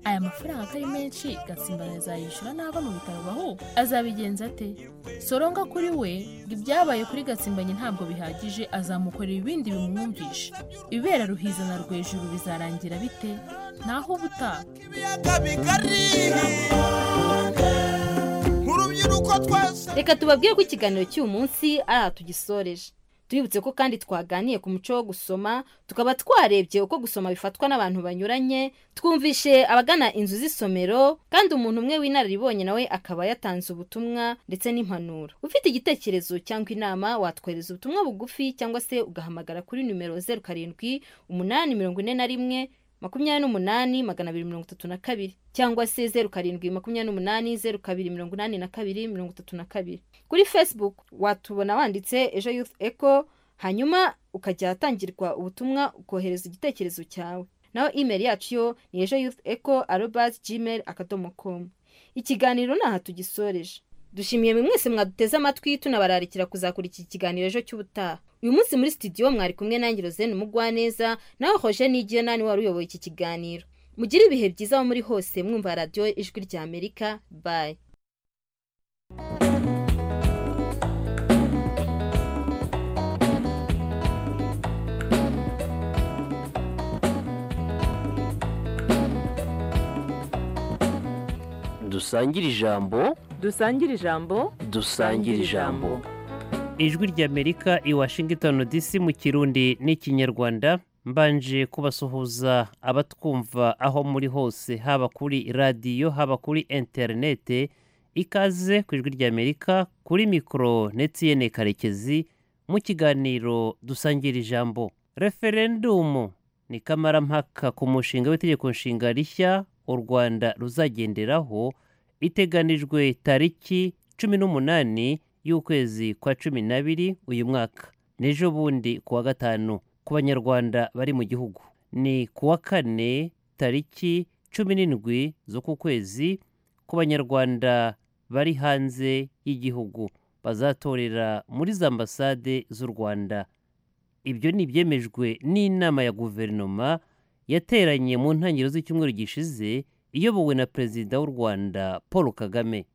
Speaker 25: aya mafaranga ko ari menshi gatsimbara azayishyura n'ava mu bitaro baho azabigenza ate soronga kuri we ngo ibyabaye kuri gatsimbanye ntabwo bihagije azamukorera ibindi bimwumvisha ibibera ruhiza na rwejuru bizarangira bite naho ubutaha
Speaker 4: reka tubabwire ko ikiganiro cy'uyu munsi ari aha tugisoreje tubibutse ko kandi twaganiye ku muco wo gusoma tukaba twarebye uko gusoma bifatwa n'abantu banyuranye twumvishe abagana inzu z'isomero kandi umuntu umwe w'inararibonye nawe akaba yatanze ubutumwa ndetse n'impanuro ufite igitekerezo cyangwa inama watwohereza ubutumwa bugufi cyangwa se ugahamagara kuri nimero zeru karindwi umunani mirongo ine na rimwe makumyabiri n'umunani magana abiri mirongo itatu na kabiri cyangwa se zeru karindwi makumyabiri n'umunani zeru kabiri mirongo inani na kabiri mirongo itatu na kabiri kuri facebook watubona wanditse ejo youth eco hanyuma ukajya ahatangirwa ubutumwa ukohereza igitekerezo cyawe naho imeri yacu yo ni ejo yufu eko arobazi jimeri akadomo komu ikiganiro ni aha tugisoreje dushimiye mwe mwese mwaduteze amatwi tunabararikira kuzakora iki kiganiro ejo cy'ubutaha uyu munsi muri sitidiyo mwari kumwe nanjye rozene umugwaneza naho hoje n'igihe nani wari uyoboye iki kiganiro mugire ibihe byiza aho muri hose mwumva radiyo ijwi rya amerika bayi
Speaker 11: dusangire ijambo
Speaker 34: dusangire ijambo
Speaker 11: dusangire ijambo
Speaker 35: ijwi ry'amerika i washington dc mu kirundi n'ikinyarwanda mbanje kubasuhuza abatwumva aho muri hose haba kuri radiyo haba kuri interinete ikaze ku ijwi ry'amerika kuri mikoro netiyene karekezi mu kiganiro dusangire ijambo referendumu ni kamarampaka ku mushinga w'itegeko nshinga rishya u rwanda ruzagenderaho iteganijwe tariki cumi n'umunani y'ukwezi kwa cumi n'abiri uyu mwaka n'ejo bundi kuwa gatanu ku banyarwanda bari mu gihugu ni kuwa kane tariki cumi n'indwi z'uku kwezi ku banyarwanda bari hanze y'igihugu bazatorera muri za ambasade z'u rwanda ibyo ni ibyemejwe n'inama ya guverinoma yateranye mu ntangiriro z'icyumweru gishize iyobowe na perezida w'u rwanda paul kagame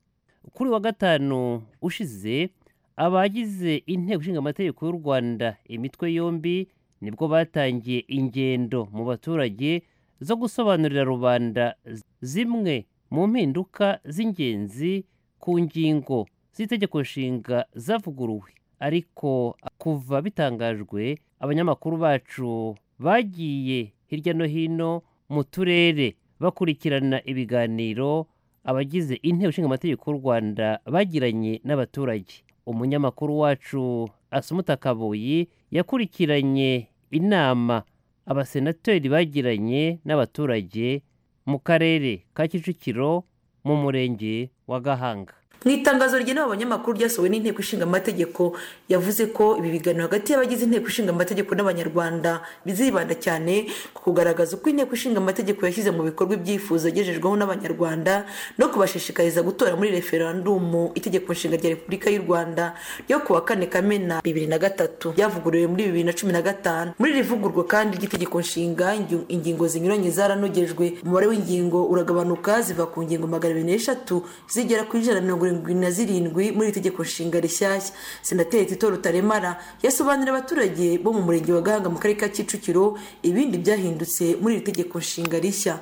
Speaker 35: kuri wa gatanu ushize abagize inteko ishinga amategeko y'u rwanda imitwe yombi nibwo batangiye ingendo mu baturage zo gusobanurira rubanda zimwe mu mpinduka z'ingenzi ku ngingo z'itegeko nshinga zavuguruwe ariko kuva bitangajwe abanyamakuru bacu bagiye hirya no hino mu turere bakurikirana ibiganiro abagize inteko ishinga amategeko y'u rwanda bagiranye n'abaturage umunyamakuru wacu asumuta kabuyi yakurikiranye inama abasenateri bagiranye n'abaturage mu karere ka kicukiro mu murenge wa gahanga
Speaker 36: mu itangazo rigenewe abanyamakuru ryasohowe n'inteko ishinga amategeko yavuze ko ibi biganiro hagati y'abagize inteko ishinga amategeko n'abanyarwanda bizibanda cyane ku kugaragaza uko inteko ishinga amategeko yashyize mu bikorwa ibyifuzo yagejejweho n'abanyarwanda no kubashishikariza gutora muri referandumu itegeko nshinga rya repubulika y'u rwanda ryo kuwa kane kamena bibiri na gatatu ryavuguriwe muri bibiri na cumi na gatanu muri iri vugurwa kandi ry'itegeko nshinga ingi- ingingo zinyuranye zaranogejwe umubare w'ingingo uragabanuka ziva ku ngingo magana abiri n'eshatu zigera ku ijana na mirongo irindwi na zirindwi muri iri tegeko nshinga rishyashya senateri tito rutaremara yasobanurira abaturage bo mu murenge wa gahanga mu karere ka kicukiro ibindi byahindutse muri iri tegeko nshinga rishya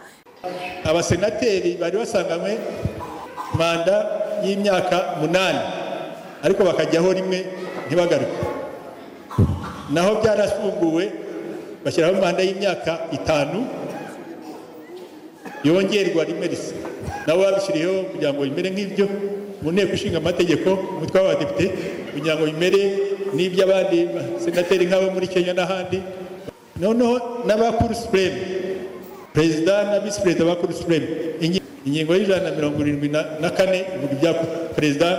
Speaker 37: abasenateri bari basanganywe manda y'imyaka munani ariko bakajyaho rimwe ntibagaruke naho byarafunguwe bashyiraho manda y'imyaka itanu yongerwa rimwe risa nabo babishyiriyeho kugira ngo bimere nk'ibyo mu nteko ishinga amategeko umutwe w'abadepite kugira ngo bimere n'iby'abandi senateri nk'abo muri kenya n'ahandi noneho n'abakuru supureme perezida na visi perezida ba kuru supureme Ingi- ingingo y'ijana na mirongo irindwi na na kane ivuga ibya perezida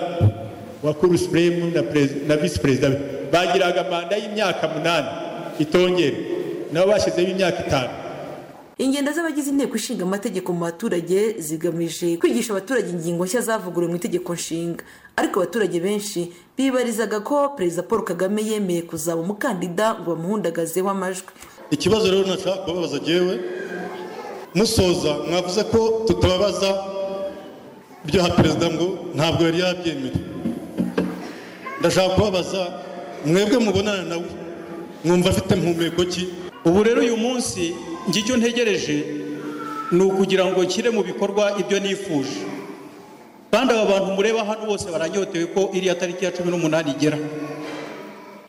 Speaker 37: wa kuru supureme na perez- na visi perezida be bagiraga manda y'imyaka munani itongera nabo bashyizeho imyaka itanu
Speaker 36: ingendo z'abagize inteko ishinga amategeko mu baturage zigamije kwigisha abaturage ingingo nshya zavuguriwe mu itegeko nshinga ariko abaturage benshi bibarizaga ko perezida paul kagame yemeye kuzaba umukandida ngo bamuhundagazeho amajwi
Speaker 38: ikibazo rero nashaka kubabaza jyewe musoza mwavuze ko tutababaza ibyo ha perezida ngo ntabwo yari yabyemera ndashaka kubabaza mwebwe mubonana nawe mwumva afite mpumeko ki
Speaker 39: ubu rero uyu munsi njye icyo ntegereje ni ukugira ngo nshyire mu bikorwa ibyo nifuje kandi aba bantu mureba hano bose baranyotewe ko iriya tariki ya cumi n'umunani igera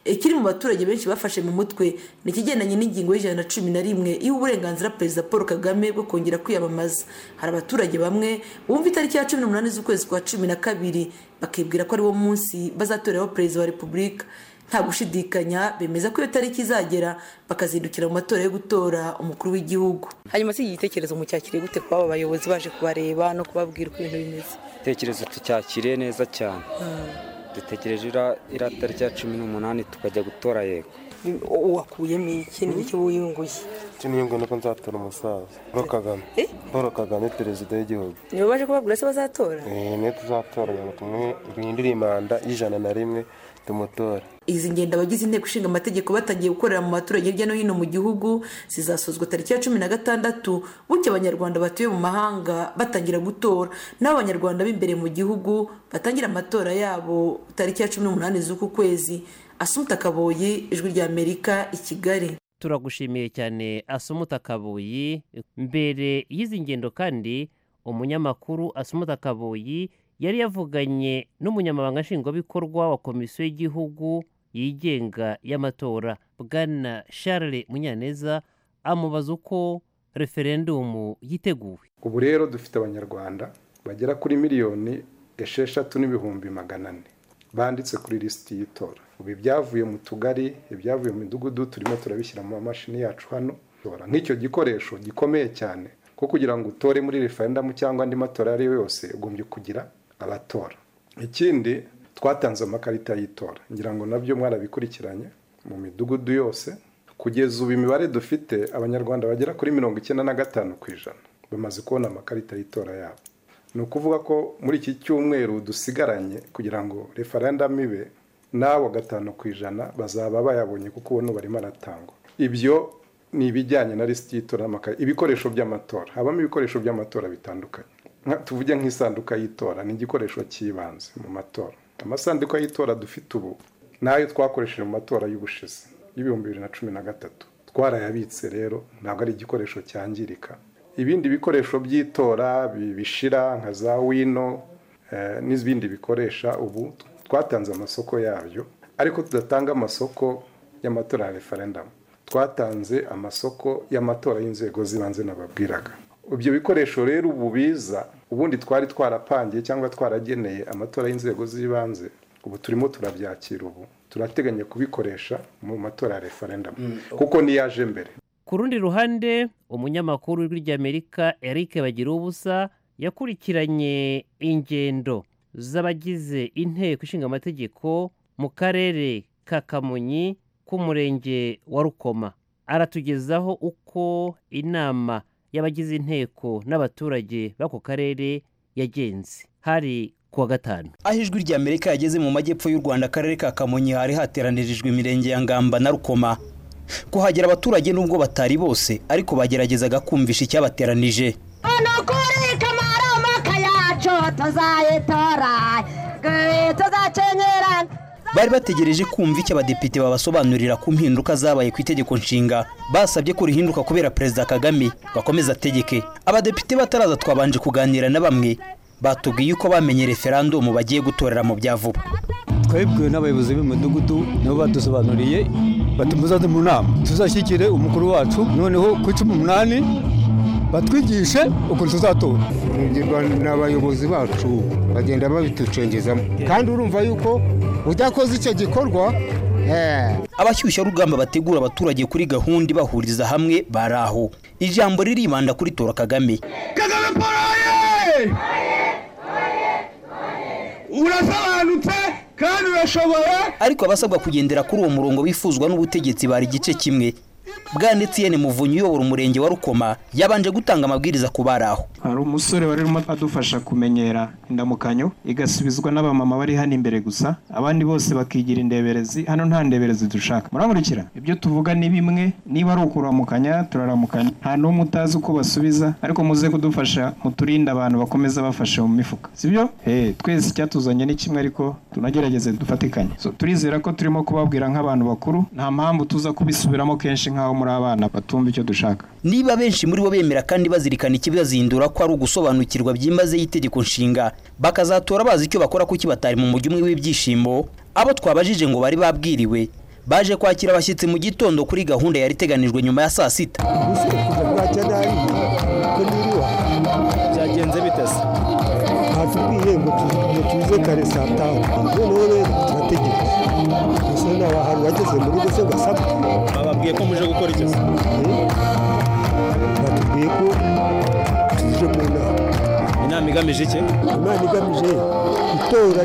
Speaker 36: ikiri mu baturage benshi bafashe mu mutwe ni ikigendanye n'ingingo y'ijana na cumi na rimwe iha uburenganzira perezida paul kagame bwo kongera kwiyamamaza hari abaturage bamwe bumva itariki ya cumi n'umunani z'ukwezi kwa cumi na kabiri bakibwira ko ari wo munsi bazatoreraho perezida wa repubulika nta gushidikanya bemeza ko iyo tariki izagera bakazindukira mu matora yo gutora umukuru w'igihugu
Speaker 6: hanyuma si igitekerezo mucyakiriye gute kuba aba bayobozi baje kubareba no kubabwira uko ibintu bimeze
Speaker 19: igitekerezo tucyakiriye neza cyane dutegereje ira- iriya tariki ya cumi n'umunani tukajya gutora yego
Speaker 6: Ni- wakuyemo iki ni iki wiyunguye
Speaker 18: icyo niyo ngo nuko nzatora umusaza paul kagame paul kagame perezida w'igihugu
Speaker 36: nibo baje kubabwira se bazatora
Speaker 18: Eh, niyo tuzatora kugira ngo tumuhe duhindure imanda y'ijana na rimwe tumutora
Speaker 36: izi ngendo abagize inteko ishinga amategeko batangiye gukorera mu baturage hirya no hino mu gihugu zizasozwa tariki ya cumi na gatandatu bityo abanyarwanda batuye mu mahanga batangira gutora n'abo abanyarwanda b'imbere mu gihugu batangira amatora yabo tariki ya cumi n'umunani z'uku kwezi asumuta kaboyi ijwi rya amerika i kigali
Speaker 35: turagushimiye cyane asumuta kabuyi mbere y'izi ngendo kandi umunyamakuru asumuta kabuyi yari yavuganye n'umunyamabanga nshingwabikorwa wa komisiyo y'igihugu yigenga y'amatora bwana charles munyaneza amubaza uko referendumu yiteguwe
Speaker 40: ubu rero dufite abanyarwanda bagera kuri miliyoni esheshatu n'ibihumbi magana ane banditse kuri lisiti y'itora ubu ibyavuye mu tugari ibyavuye mu midugudu turimo turabishyira mu mamashini yacu hano Tora nk'icyo gikoresho gikomeye cyane ko kugira ngo utore muri referendamu cyangwa andi matora ayo ari yo yose ugombye kugira abatora ikindi twatanze amakarita y'itora ngira ngo nabyo mwarabikurikiranye mu midugudu yose kugeza ubu imibare dufite abanyarwanda bagera kuri mirongo icyenda na gatanu ku ijana bamaze kubona amakarita y'itora yabo ni ukuvuga ko muri iki cyumweru dusigaranye kugira ngo referendamu ibe n'abo gatanu ku ijana bazaba bayabonye kuko ubu n'ubu barimo aratangwa ibyo ni ibijyanye na lisiti y'itora y'amakara ibikoresho by'amatora habamo ibikoresho by'amatora bitandukanye Nka- tuvuge nk'isanduka y'itora ni igikoresho cy'ibanze mu matora amasanduka y'itora dufite ubu n'ayo twakoresheje mu matora y'ubushize y'ibihumbi bibiri na cumi na gatatu twarayabitse rero ntabwo ari igikoresho cyangirika ibindi bikoresho by'itora bi- bishira nka za wino eh, n'ibindi bikoresha ubu twatanze amasoko yabyo ariko tudatanga amasoko y'amatora ya referendamu twatanze amasoko y'amatora y'inzego z'ibanze nababwiraga ibyo bikoresho rero ubu biza ubundi twari twarapangiye cyangwa twarageneye amatora y'inzego z'ibanze ubu turimo turabyakira ubu turateganya kubikoresha mu matora ya referendamu kuko niyaje mbere
Speaker 35: ku rundi ruhande umunyamakuru w'ijwi ry'amerika eric bagiruwubusa yakurikiranye ingendo z'abagize inteko ishinga amategeko mu karere ka kamonyi k'umurenge wa rukoma aratugezaho uko inama y'abagize inteko n'abaturage b'ako karere yagenze hari kuwa gatanu
Speaker 41: aho ijwi rya amerika yageze mu majyepfo y'u rwanda akarere ka kamonyi hari hateranirijwe imirenge ya ngamba na rukoma kuhagera abaturage nubwo batari bose ariko bageragezaga kumvisha icyabateranije
Speaker 28: hano kuri kamaromaka yacu tuzayitora eh, tuzakenyerana
Speaker 41: bari bategereje kumva icyo abadepite babasobanurira ku mpinduka zabaye ku itegeko nshinga basabye ko rihinduka kubera perezida kagame bakomeza ategeke abadepite bataraza twabanje kuganira na bamwe batubwiye uko bamenye referandumu bagiye gutorera mu bya vuba
Speaker 34: twabibwiwe n'abayobozi b'imidugudu nabo badusobanuriye bati muzaze mu nama tuzashyigikire umukuru wacu noneho ku cumi n'umunani batwigishe ukuntu tuzatora
Speaker 28: tugirwa n'abayobozi bacu bagenda babitucengezamo kandi urumva yuko udakoze icyo gikorwa
Speaker 41: abashyushya rugamba bategura abaturage kuri gahunda ibahuriza hamwe bari aho ijambo riribanda kuri tora kagame
Speaker 42: urasobanutse kandi urashoboye
Speaker 41: ariko abasabwa kugendera kuri uwo murongo wifuzwa n'ubutegetsi bari igice kimwe bwanetsiyene muvunyi uyobora umurenge wa rukoma yabanje gutanga amabwiriza ku bari aho
Speaker 22: hari umusore wari urimo adufasha kumenyera indamukanyo igasubizwa n'abamama bari hano imbere gusa abandi bose bakigira indeberezi hano nta ndeberezi dushaka murankurikira ibyo tuvuga ni bimwe niba ari ukuramukanya turaramukanya nta n'umwe utazi uko basubiza ariko muze kudufasha muturinde abantu bakomeza bafashe mu mifuka sibyo Eh, twese icyatuzanye ni kimwe ariko tunagerageze dufatikanye So, turizera ko turimo kubabwira nk'abantu bakuru nta mpamvu tuza kubisubiramo kenshi nk'aho muri abana batumva icyo dushaka
Speaker 41: niba benshi muri bo bemera kandi bazirikana ikibibazindura ko ari ugusobanukirwa byimazeyo itegeko nshinga bakazatora bazi icyo bakora kuki batari mu mujyi umwe w'ibyishimo abo twabajije ngo bari babwiriwe baje kwakira abashyitsi mu gitondo kuri gahunda yari iteganijwe nyuma ya saa sita
Speaker 12: byagenze bitase batubwiye ngo tu- ngo tuze kare saa tanu noneho rero turategereje gusa nta hantu wageze muri rugo se ugasabwa bababwiye ko muje gukora icyo batubwiye ko tuje mu nama inama igamije iki
Speaker 24: imana igamije itora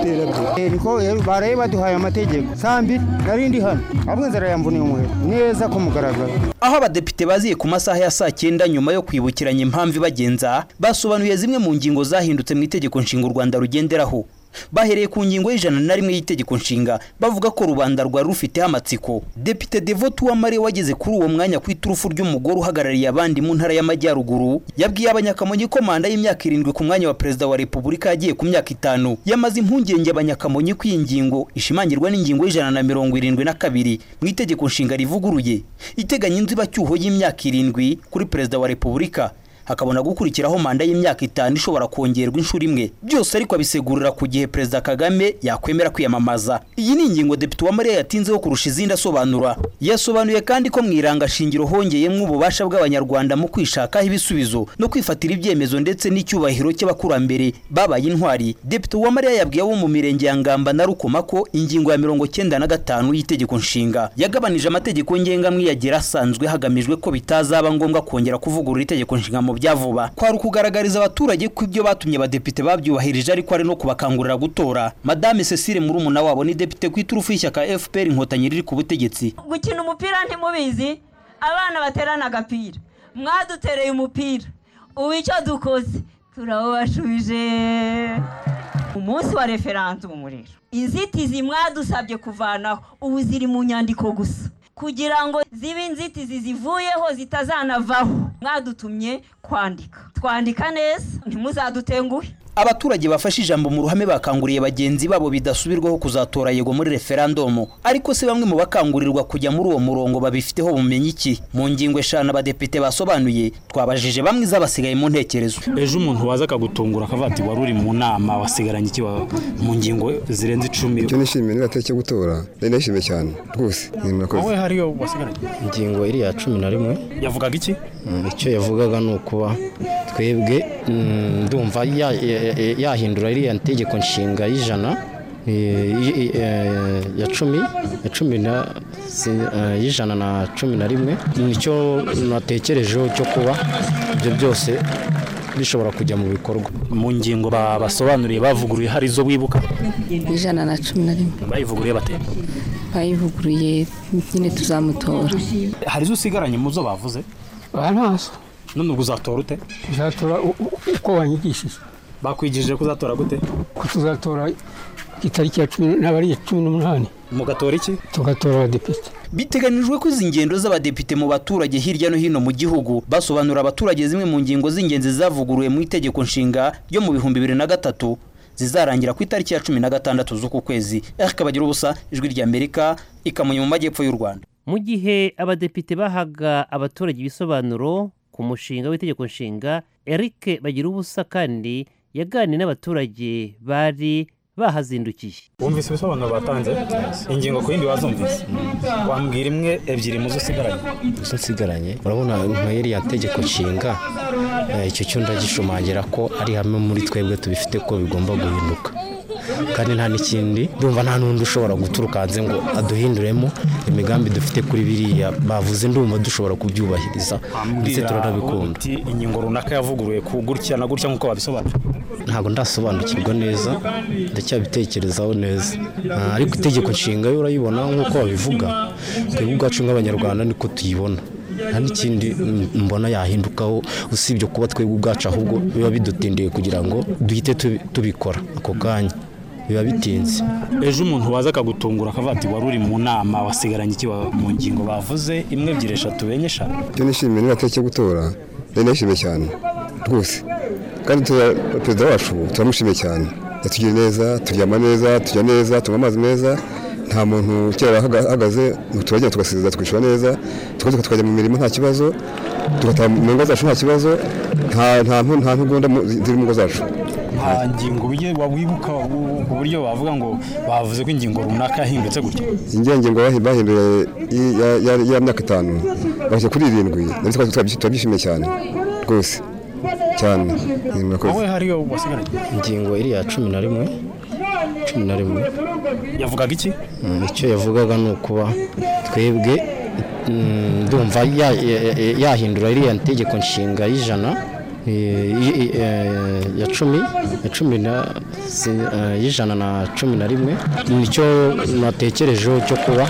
Speaker 24: ry'iterambere
Speaker 34: eriko baraye baduhaye amategeko sambi nari ndi hano ahubwo inzara yambuniye umuheto neza ku mugaragaro
Speaker 41: aho abadepite baziye ku masaha ya saa cyenda nyuma yo kwibukiranya impamvu ibagenza basobanuye zimwe mu ngingo zahindutse mu itegeko nshinga u rwanda rugenderaho bahereye ku ngingo y'ijana na rimwe y'itegeko nshinga bavuga ko rubanda rwari rufiteho amatsiko depite devote uwamare wageze kuri uwo mwanya ku iturufu ry'umugore uhagarariye abandi mu ntara y'amajyaruguru yabwiye abanyakamonyi ko manda y'imyaka irindwi ku mwanya wa perezida wa repubulika yagiye ku myaka itanu yamaze impungenge abanyakamonyi ko iyi ngingo ishimangirwa n'ingingo y'ijana na mirongo irindwi na kabiri mu itegeko nshinga rivuguruye iteganya inzibacyuho y'imyaka irindwi kuri perezida wa repubulika hakabona gukurikiraho manda y'imyaka itanu ishobora kongerwa inshuro imwe byose ariko abisegurira ku gihe perezida kagame yakwemera kwiyamamaza iyi ni ingingo depite uwamariya yatinzeho kurusha izindi asobanura yasobanuye kandi ko mu irangashingiro hongeyemo ububasha bw'abanyarwanda mu kwishakaho ibisubizo no kwifatira ibyemezo ndetse n'icyubahiro cy'abakurambere babaye intwari depite uwamariya yabwiye abo mu mirenge ya ngamba na rukoma ko ingingo ya mirongo cyenda na gatanu y'itegeko nshinga yagabanije amategeko ngengamwiyagira asanzwe hagamijwe ko bitazaba ngombwa kongera kuvugurura itegeko nshinga mu bya vuba kwari ukugaragariza abaturage ko ibyo batumye abadepite babyubahirije ariko ari no kubakangurira gutora madame cecile murumuna wabo ni depite ku iturufu y'ishyaka fpr inkotanyi riri ku butegetsi
Speaker 43: gukina umupira ntimubizi abana baterana agapira mwadutereye umupira ubu icyo dukoze turawubashubije umunsi wa referandumu rero inzitizi mwadusabye kuvanaho ubu ziri mu nyandiko gusa kugira ngo zibe inzitizi zivuyeho zitazanavaho mwadutumye kwandika twandika neza ntimuzadutenguhe
Speaker 41: abaturage bafashe ijambo mu ruhame bakanguriye bagenzi babo bidasubirwaho kuzatora yego muri referandumu ariko se bamwe mu bakangurirwa kujya muri uwo murongo babifiteho bumenyi iki mu ngingo eshanu abadepite basobanuye twabajije bamwe izabasigaye mu ntekerezo
Speaker 12: ejo umuntu waza akagutungura akavuga ati wari uri mu nama wasigaranye iki wa- mu ngingo zirenze icumi
Speaker 8: icyo nishimiye n'igihe cyo gutora rero nishimiye cyane rwose ni murakoze
Speaker 12: wowe hariyo wasigaranye
Speaker 44: ingingo iriya cumi na rimwe
Speaker 12: yavugaga iki
Speaker 44: Mm, icyo yavugaga ni ukuba twebwe mm, ndumva ya- ya- ya- yahindura iriya ntegeko nshinga y'ijana eh, i- i- eh, ya cumi ya cumi na si- eh, y'ijana na cumi na rimwe nicyo natekerejeho cyo kuba ibyo byose bishobora kujya mu bikorwa
Speaker 12: mu ngingo ba- basobanuriye bavuguruye hari izo wibuka
Speaker 27: ijana na cumi na rimwe
Speaker 12: bayivuguruye bate
Speaker 27: bayivuguruye nyine tuzamutora
Speaker 12: hari izo usigaranye mu zo bavuze
Speaker 27: ntazo
Speaker 12: none ubwo uzatora ute
Speaker 27: tuzatora
Speaker 20: uko wanyigishije
Speaker 12: bakwigishije ko uzatora gute
Speaker 20: ko tuzatora itariki ya cumi n'abari iya cumi n'umunani
Speaker 12: mugatora iki
Speaker 20: tugatora abadepite
Speaker 41: biteganijwe ko izi ngendo z'abadepite mu baturage hirya no hino mu gihugu basobanura abaturage zimwe mu ngingo z'ingenzi zavuguruwe mu itegeko nshinga ryo mu bihumbi bibiri na gatatu zizarangira ku itariki ya cumi na gatandatu z'uku kwezi akabagira ubusa ijwi ry'amerika ikamonye mu majyepfo y'u rwanda
Speaker 35: mu gihe abadepite bahaga abaturage ibisobanuro ku mushinga w'itegeko nshinga eric bagira ubusa kandi yaganiye n'abaturage bari bahazindukiye
Speaker 12: wumvise ibisobanuro batanze ingingo ku yindi wazumvise wambwira imwe ebyiri mu zo usigaranye
Speaker 44: izo nsigaranye urabona nka iriya ntegeko nshinga eh, icyo cyo ndagishumangira ko ari hamwe muri twebwe tubifite ko bigomba guhinduka kandi nta n'ikindi ndumva nta n'undi ushobora guturuka hanze ngo aduhinduremo imigambi dufite kuri biriya bavuze ndumva dushobora kubyubahiriza ndetse turanabikunda
Speaker 12: uti ingingo runaka yavuguruye ku gutya na gutya nk'uko wabisobanura
Speaker 44: ntabwo ndasobanukirwa neza ndacyabitekerezaho neza Ah, ariko itegeko nshinga yo urayibona nk'uko babivuga twebwe ubwacu nk'abanyarwanda niko tuyibona nta n'ikindi mm, mbona yahindukaho usibye kuba twebwe ubwacu ahubwo biba bidutindiye kugira ngo duhite tubi- tubikora ako kanya biba bitinze
Speaker 12: ejo umuntu waza akagutungura akavuga ati wari uri mu nama wasigaranye iki wa- mu ngingo bavuze imwe ebyiri eshatu enye eshanu
Speaker 8: icyo nishimiye n'igihe cyo gutora rero nishimiye cyane rwose kandi tuza- perezida wacu turamushimiye cyane yatugiye neza turyama neza turya neza tunywa amazi meza nta muntu kera ahagaze turagenda tugasezera tukishyura neza tugaruka tukajya mu mirimo nta kibazo tugataha mu ngo zacu nta kibazo nta- nta ntu- nta ntugunda mu- ziri mu ngo zacu
Speaker 12: nta ngingo ubiye wawibuka u- ku buryo bavuga ngo bavuze ko ingingo runaka yahindutse gutya
Speaker 8: ingengo bahi- bahinduye i- ya- ya- ya myaka itanu bashyira kuri irindwi nabyo twari turabyishimiye- turabyishimiye cyane rwose cyane ni murakoze
Speaker 44: wowe hariyo wasigaranye ingingo iriya cumi na rimwe cumi na rimwe
Speaker 12: yavugaga iki
Speaker 44: Mm, icyo yavugaga ni ukuba twebwe mm, ndumva ya- ya- ya- yahindura iriya ntegeko nshinga y'ijana eh, i- i- eh, ya cumi ya cumi na si- eh, y'ijana na cumi na rimwe nicyo natekerejeho cyo kuba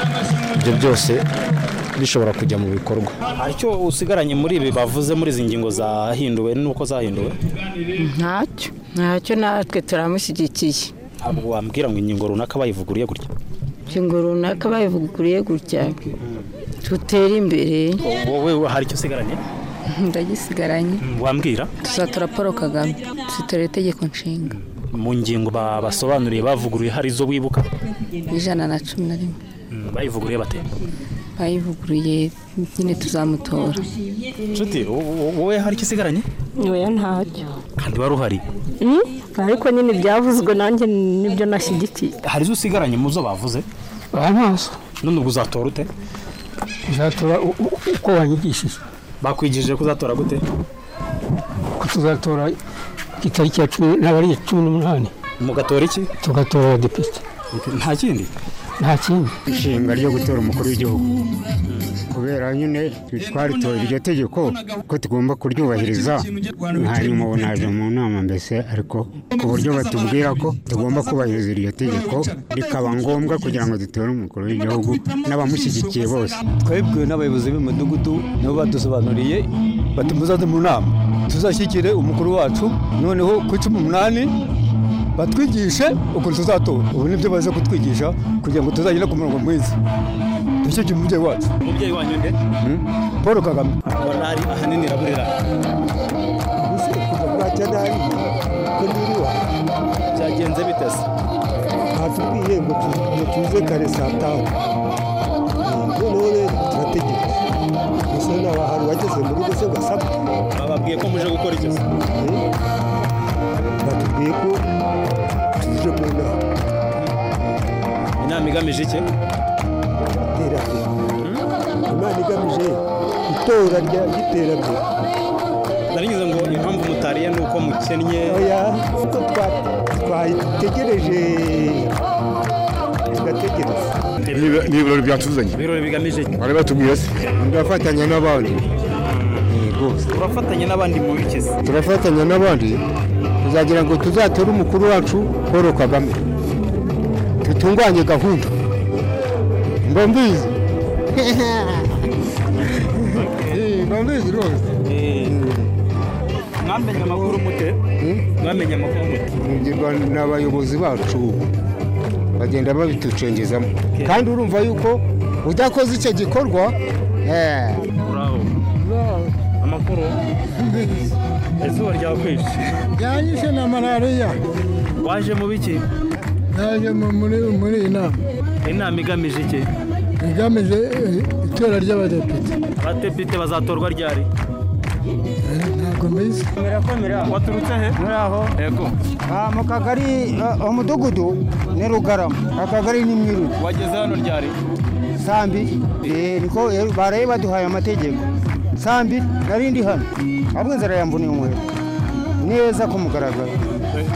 Speaker 44: ibyo byose bishobora kujya mu bikorwa
Speaker 12: hari icyo usigaranye muri ibi bavuze muri izi ngingo zahinduwe n'uko zahinduwe
Speaker 41: ntacyo ntacyo natwe turamushyigikiye
Speaker 12: ntabwo wambwira ngo ingingo runaka bayivuguruye gutya
Speaker 41: ingingo runaka bayivuguriye gutya tutera imbere
Speaker 12: wowe hari icyo usigaranye
Speaker 45: ndagisigaranye
Speaker 12: wambwira
Speaker 45: tuzatora paul kagame tuzitora itegeko nshinga
Speaker 12: mu ngingo ba- basobanuriye bavuguruye hari izo wibuka
Speaker 45: y'ijana na cumi na rimwe
Speaker 12: Mm, bayivuguruye bate
Speaker 45: bayivuguruye nyine tuzamutora
Speaker 12: nshuti wo- wo- wowe hari icyo usigaranye
Speaker 46: nyoya ntacyo
Speaker 12: kandi wari uhari
Speaker 46: Mm, ariko nyine ibyavuzwe nanjye nibyo nashyigikiye
Speaker 12: hari izo usigaranye mu zo bavuze
Speaker 45: ntazo
Speaker 12: none ubwo uzatora ute
Speaker 45: tuzatora uko wanyigishije
Speaker 12: bakwigishije ko uzatora gute
Speaker 45: ko tuzatora itariki ya cumi ntabwo ari iya cumi n'umunani
Speaker 12: mugatora iki
Speaker 45: tugatora abadepite
Speaker 12: nta kindi
Speaker 45: nta kindi
Speaker 34: ishinga ryo gutora umukuru w'igihugu kubera nyine twaritoye iryo tegeko ko tugomba kuryubahiriza hanyuma ubu naje mu nama mbese ariko ku buryo batubwira ko tugomba kubahiriza iryo tegeko rikaba ngombwa kugira ngo dutore umukuru w'igihugu n'abamushyigikiye bose
Speaker 47: twebwe n'abayobozi b'imidugudu nabo badusobanuriye bati muzaze mu nama tuzashyikire umukuru wacu noneho ku cumi n'umunani batwigishe ukuntu tuzatora ubu nibyo baza kutwigisha kugira ngo tuzagere ku murongo mwiza dushyigikire umubyeyi wacu
Speaker 12: umubyeyi wanyu nde
Speaker 47: paul kagame
Speaker 12: morali ahanini iraburira
Speaker 37: bwacya nabi ko niriwa
Speaker 12: byagenze bite se
Speaker 37: batubwiye ngo tu- ngo tuze kare saa tanu noneho rero turategeka gusa nawe ahantu wageze mu rugo se ugasaba
Speaker 12: bababwiye ko muje gukora iki
Speaker 37: batubwiye ko tuje mu nama
Speaker 12: inama igamije iki
Speaker 37: iterambere imana igamije itora rya- ry'iterambere
Speaker 12: narigize ngo impamvu mutariye ni uko mukennye
Speaker 37: oya kuko twa- twategereje tugategereza
Speaker 48: ni ibirori byatuzanye
Speaker 12: ibirori bigamije iki
Speaker 48: bari batubwiye se ndafatanya n'abandi
Speaker 12: turafatanya n'abandi mu biki se
Speaker 48: turafatanya n'abandi
Speaker 34: tuzagira ngo tuzatore umukuru wacu paul kagame dutunganye gahunda mbombizi
Speaker 48: bambizi rwose
Speaker 12: mwamenye amakuru mute mwamenye amakuru mute
Speaker 34: mugirwa n'abayobozi bacu bagenda babitucengezamo kandi urumva yuko udakoze icyo gikorwa eh,
Speaker 12: uraho amakuru izuba ryakwishe
Speaker 11: byanyishe na malariya
Speaker 12: waje mu biki
Speaker 11: naje mu- muri muri iyi nama
Speaker 12: inama igamije iki
Speaker 11: igamije eh, itora ry'abadepite
Speaker 12: abadepite bazatorwa ryari
Speaker 11: ntabwo mbizi
Speaker 12: waturutse he
Speaker 49: muraho yego mu kagari eh, umudugudu ni rugarama akagari ni mwiru wageze hano ryari sambi eh, niko eh, baraye baduhaye amategeko sambi nari ndi hano ahubwo inzara yamboniye umuheto neza ku mugaragaro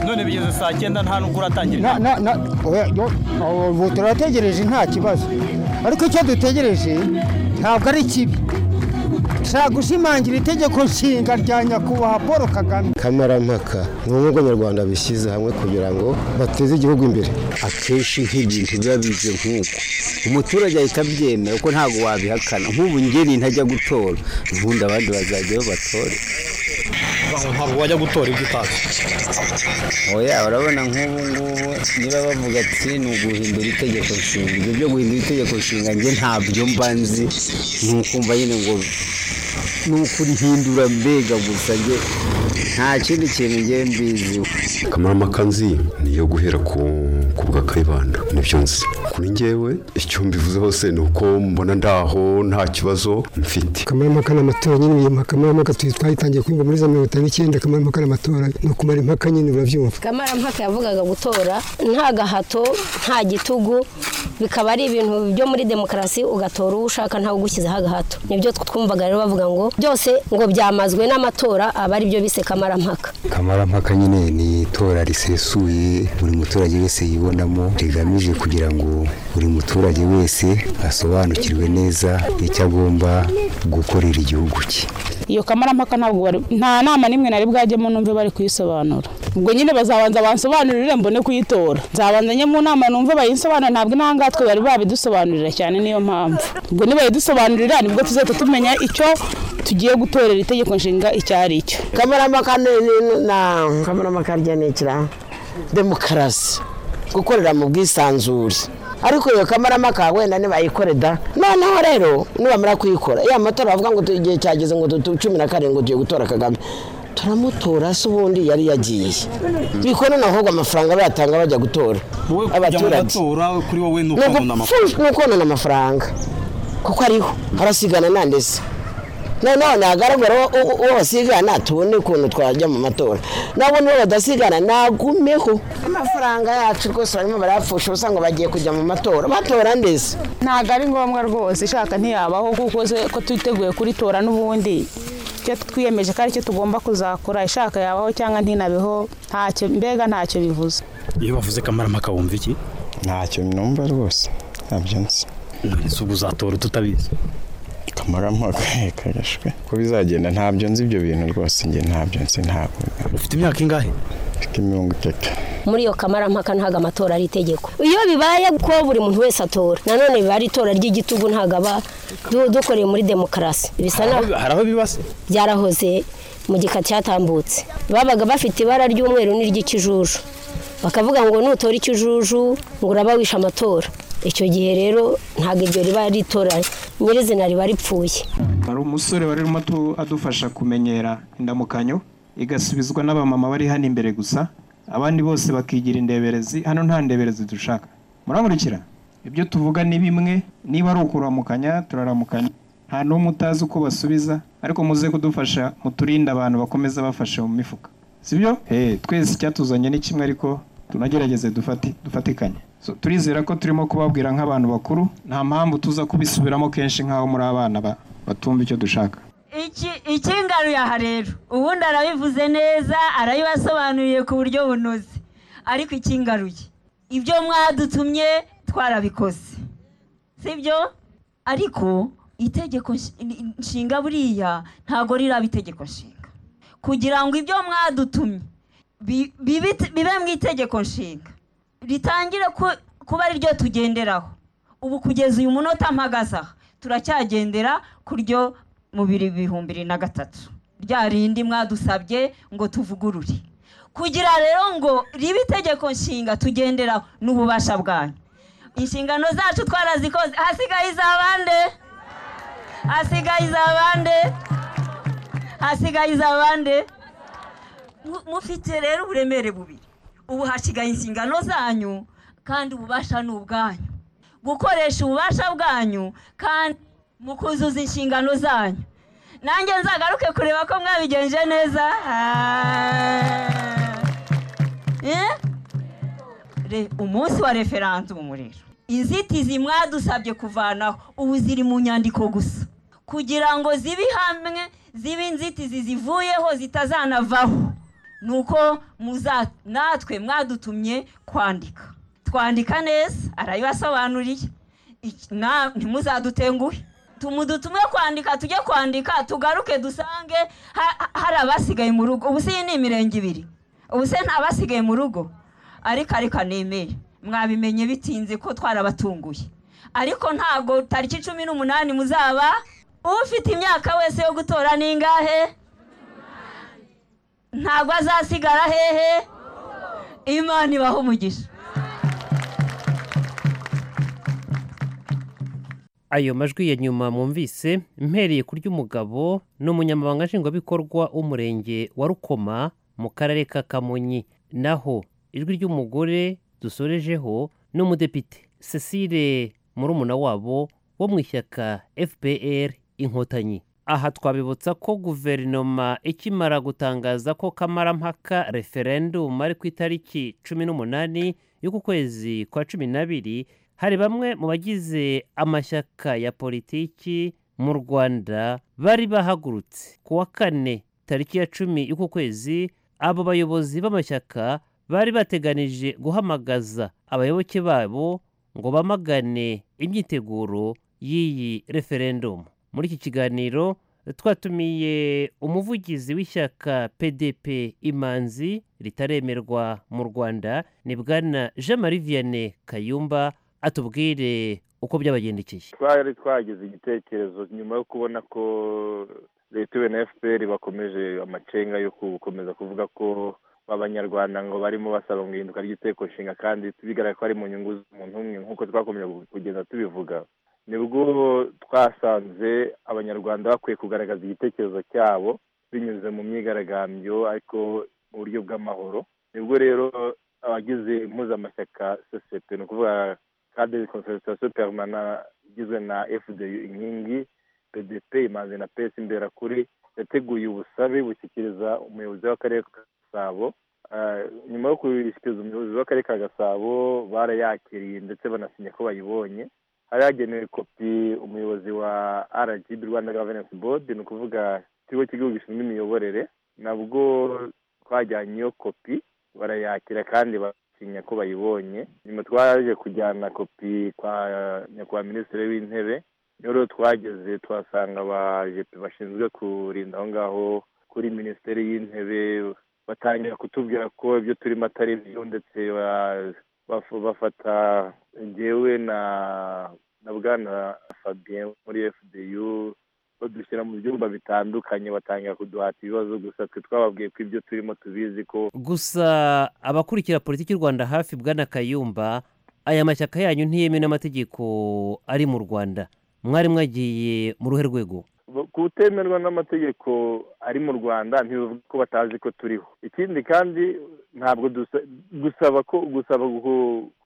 Speaker 12: none bigeze saa cyenda nta nubwo uratangira
Speaker 49: Na- na- na- oya, yo, aho, ubu turategereje nta kibazo ariko icyo dutegereje ntabwo ari kibi dushaka gushimangira itegeko nshinga rya nyakubahwa paul kagame
Speaker 34: kamarampaka ni ubwo abanyarwanda bishyize hamwe kugira ngo bateze igihugu imbere akenshi nk'ibintu biba bije nk'uko umuturage ahita abyemera kuko ntabwo wabihakana nk'ubu ngeni ntajya gutora ubundi abandi bazajyayo batore
Speaker 12: ntabwo wajya gutora ibyo utazi
Speaker 49: oya urabona nk'ubu ngubu niba bavuga ati ni uguhindura itegeko nshinga ibyo byo guhindura itegeko nshinga njye ntabyo mba nzi ni ukumva nyine ngo ni ukurihindura mbega gusa njye nta kindi kintu njye mbiziho
Speaker 30: kamarampaka nzi niyo guhera ku ku bwa kayibanda nibyo nzi kuri njyewe icyo mbivuze hose ni uko mbona ndaho nta kibazo mfite
Speaker 37: kamarampaka ni amatora nyine uyu kamarampaka tuzi twayitangiye kwinga muri za mirongo itanu n'icyenda kamarampaka ni amatora ni ukumara impaka nyine urabyumva
Speaker 50: kamarampaka yavugaga gutora nta gahato nta gitugu bikaba ari ibintu byo muri demokarasi ugatora uwo ushaka ntawe ugushyizeho agahato nibyo twumvaga rero bavuga ngo byose ngo byamazwe n'amatora aba ari byo bise kamarampaka
Speaker 34: kamarampaka nyine ni itora risesuye buri muturage wese yibonamo rigamije kugira ngo buri muturage wese asobanukirwe neza icyo agomba gukorera igihugu cye
Speaker 38: iyo kamarampaka ntabwo bari nta nama n'imwe nari bwajyemo numve bari kuyisobanura ubwo nyine bazabanza bansobanurire mbone kuyitora nzabanza njye mu nama numve bayinsobanurire ntabwo inahangaha twe bari babidusobanurira cyane niyo mpamvu ubwo nibayidusobanurira nibwo tuzahita tumenya icyo tugiye gutorera itegeko nshinga icyo ari cyo
Speaker 39: kamarampaka ni ni- na kamarampaka rya ni ikira demokarasi gukorera mu bwisanzure ariko iyo kamarampaka wenda nibayikore da noneho rero nibamara kuyikora iyo amatora bavuga ngo tu- igihe cyageze ngo tu- tu- cumi na karindwi tugiye gutora kagame turamutora se ubundi yari yagiye bikora noneho amafaranga bayatanga bajya gutora abaturage
Speaker 51: kuri wowe ni
Speaker 39: ni ukonona amafaranga kuko ariho harasigana nandese nanone hagaragara uwo- uwo uwo basigana tubone ukuntu twajya mu matora nabo nibo badasigana nagumeho amafaranga yacu rwose barimo barayapfusha ubusa ngo bagiye kujya mu matora batora ndetse
Speaker 38: ntabwo ari ngombwa rwose ishaka ntiyabaho kuko se- ko twiteguye kuritora n'ubundi icyo twiyemeje ko aricyo tugomba kuzakora ishaka yabaho cyangwa ntinabeho ntacyo mbega ntacyo bivuze
Speaker 51: iyo bavuze kamarampaka wumva iki
Speaker 12: ntacyo numva rwose ntabyo nzi
Speaker 51: none ubu uzatora ututabizi
Speaker 12: kamarampaka kagashwe ko bizagenda ntabyo nzi ibyo bintu rwose njye ntabyo nzi ntabwo
Speaker 51: ufite imyaka ingahe
Speaker 12: mfite mirongo itatu
Speaker 50: muri iyo kamarampaka ntabwo amatora ari itegeko iyo bibaye ko buri muntu wese atora nanone biba ari itora ry'igitugu ntabwo aba du- dukoreye muri demokarasi bisa naho
Speaker 51: hari aho bibase
Speaker 50: byarahoze mu gika cyatambutse babaga bafite ibara ry'umweru n'iry'ikijuju bakavuga ngo nutora ikijuju ngo uraba wishe amatora icyo gihe rero ntabwo iryo riba ari itora nyirizina riba ripfuye
Speaker 22: hari umusore wari urimo atu- adufasha kumenyera indamukanyo igasubizwa n'abamama bari hano imbere gusa abandi bose bakigira indeberezi hano nta ndeberezi dushaka muramurikira ibyo tuvuga ni bimwe niba ari ukuramukanya turaramukanya nta n'umwe utazi uko basubiza ariko muze kudufasha muturinde abantu bakomeza bafashe mu mifuka sibyo Eh, twese icyatuzanye ni kimwe ariko tunagerageze dufati- dufatikanye So, turizera ko turimo kubabwira nk'abantu bakuru nta mpamvu tuza kubisubiramo kenshi nk'aho muri abana ba- batumva icyo dushaka
Speaker 43: iki ikingaruye aha rero ubundi arabivuze neza arabibasobanuriye ku buryo bunoze ariko ikingaruye ibyo mwadutumye twarabikoze sibyo ariko itegeko nsh- nshinga buriya ntago riraba itegeko nshinga kugira ngo ibyo mwadutumye bi- bibe- bibe mu itegeko nshinga ritangire ku- kuba ari ryo tugenderaho ubu kugeza uyu munota mpagaze aha turacyagendera ku ryo mu biri- bihumbi bibiri na gatatu rya rindi mwadusabye ngo tuvugurure kugira rero ngo ribe itegeko nshinga tugenderaho n'ububasha bwanyu inshingano zacu twarazikoze hasigaye izabande hasigaye izabande hasigaye izabande Mu- mufite rero uburemere bubiri ubu hasigaye inshingano zanyu kandi ububasha ni ubwanyu gukoresha ububasha bwanyu kandi mu kuzuza inshingano zanyu nanjye nzagaruke kureba ko mwabigenje neza Ah. Eh? Re- umunsi wa referandumu rero inzitizi mwadusabye kuvanaho ubu ziri mu nyandiko gusa kugira ngo zibe hamwe zibe inzitizi zivuyeho zitazanavaho ni uko muza- natwe mwadutumye kwandika twandika neza arabibasobanuriye Iki- na- ntimuzadutenguhe tumudutumwe kwandika tujye kwandika tugaruke dusange ha- ha- hari abasigaye mu rugo ubu si iyi ni imirenge ibiri ubu se nta basigaye mu rugo ariko ariko nemere mwabimenye bitinze ko twarabatunguye ariko ntabwo tariki cumi n'umunani muzaba ufite imyaka wese yo gutora ni ingahe ntabwo azasigara hehe imana ibaho umugisha
Speaker 35: ayo majwi ya nyuma mwumvise mpereye ku ry'umugabo ni umunyamabanga nshingwabikorwa w'umurenge wa rukoma mu karere ka kamonyi naho ijwi ry'umugore dusorejeho ni umudepite cecile murumuna wabo wo mu ishyaka fpr inkotanyi aha twabibutsa ko guverinoma ikimara gutangaza ko kamarampaka referendum ari ku itariki cumi n'umunani y'uku kwezi kwa cumi n'abiri hari bamwe mu bagize amashyaka ya politiki mu rwanda bari bahagurutse ku wa kane tariki ya cumi y'uku kwezi abo bayobozi b'amashyaka bari bateganije guhamagaza abayoboke babo ngo bamagane imyiteguro y'iyi referendumu muri iki kiganiro twatumiye umuvugizi w'ishyaka pdp imanzi ritaremerwa mu rwanda ni bwana jean marie vianney kayumba atubwire uko byabagendekeye
Speaker 3: twari twagize igitekerezo nyuma yo kubona ko leta na fpr bakomeje amacenga yo gukomeza kuvuga ko abanyarwanda ngo barimo basaba ngo ihinduka ry'iteko nshinga kandi bigaragara ko ari mu nyungu z'umuntu umwe nk'uko twakomeje kugenda tubivuga nibwo twasanze abanyarwanda bakwiye kugaragaza igitekerezo cyabo binyuze mu myigaragambyo ariko mu buryo bw'amahoro nibwo rero abagize impuzamashyaka sosiyete ni ukuvuga cadre concertation permana igizwe na fdu inkingi pdp imanzi na pesi imberakuri yateguye ubusabe bushyikiriza umuyobozi w'akarere ka gasabo nyuma yo kubishyikiriza umuyobozi w'akarere ka gasabo barayakiriye ndetse banasinye ko bayibonye hari hagenewe kopi umuyobozi wa rgb rwanda governance board ni ukuvuga ikigo cy'igihugu gishinzwe imiyoborere nabwo twajyanye iyo kopi barayakira kandi basinya ko bayibonye nyuma twaje kujyana kopi kwa nyakubahwa minisitiri w'intebe rero twageze tuhasanga abajepe bashinzwe kurinda aho ngaho kuri minisiteri y'intebe batangira kutubwira ko ibyo turimo atari byo ndetse bafata ngewe na na bwana fabien muri fdu badushyira mu byumba bitandukanye batangira kuduhata ibibazo gusa twe twababwiye ko ibyo turimo tubizi ko
Speaker 35: gusa abakurikira politiki y'u rwanda hafi bwana kayumba aya mashyaka yanyu ntiyemewe n'amategeko ari mu rwanda mwari mwagiye mu ruhe rwego
Speaker 3: kutemerwa n'amategeko ari mu rwanda ntibivuga ko batazi ko turiho ikindi kandi ntabwo gusaba ko gusaba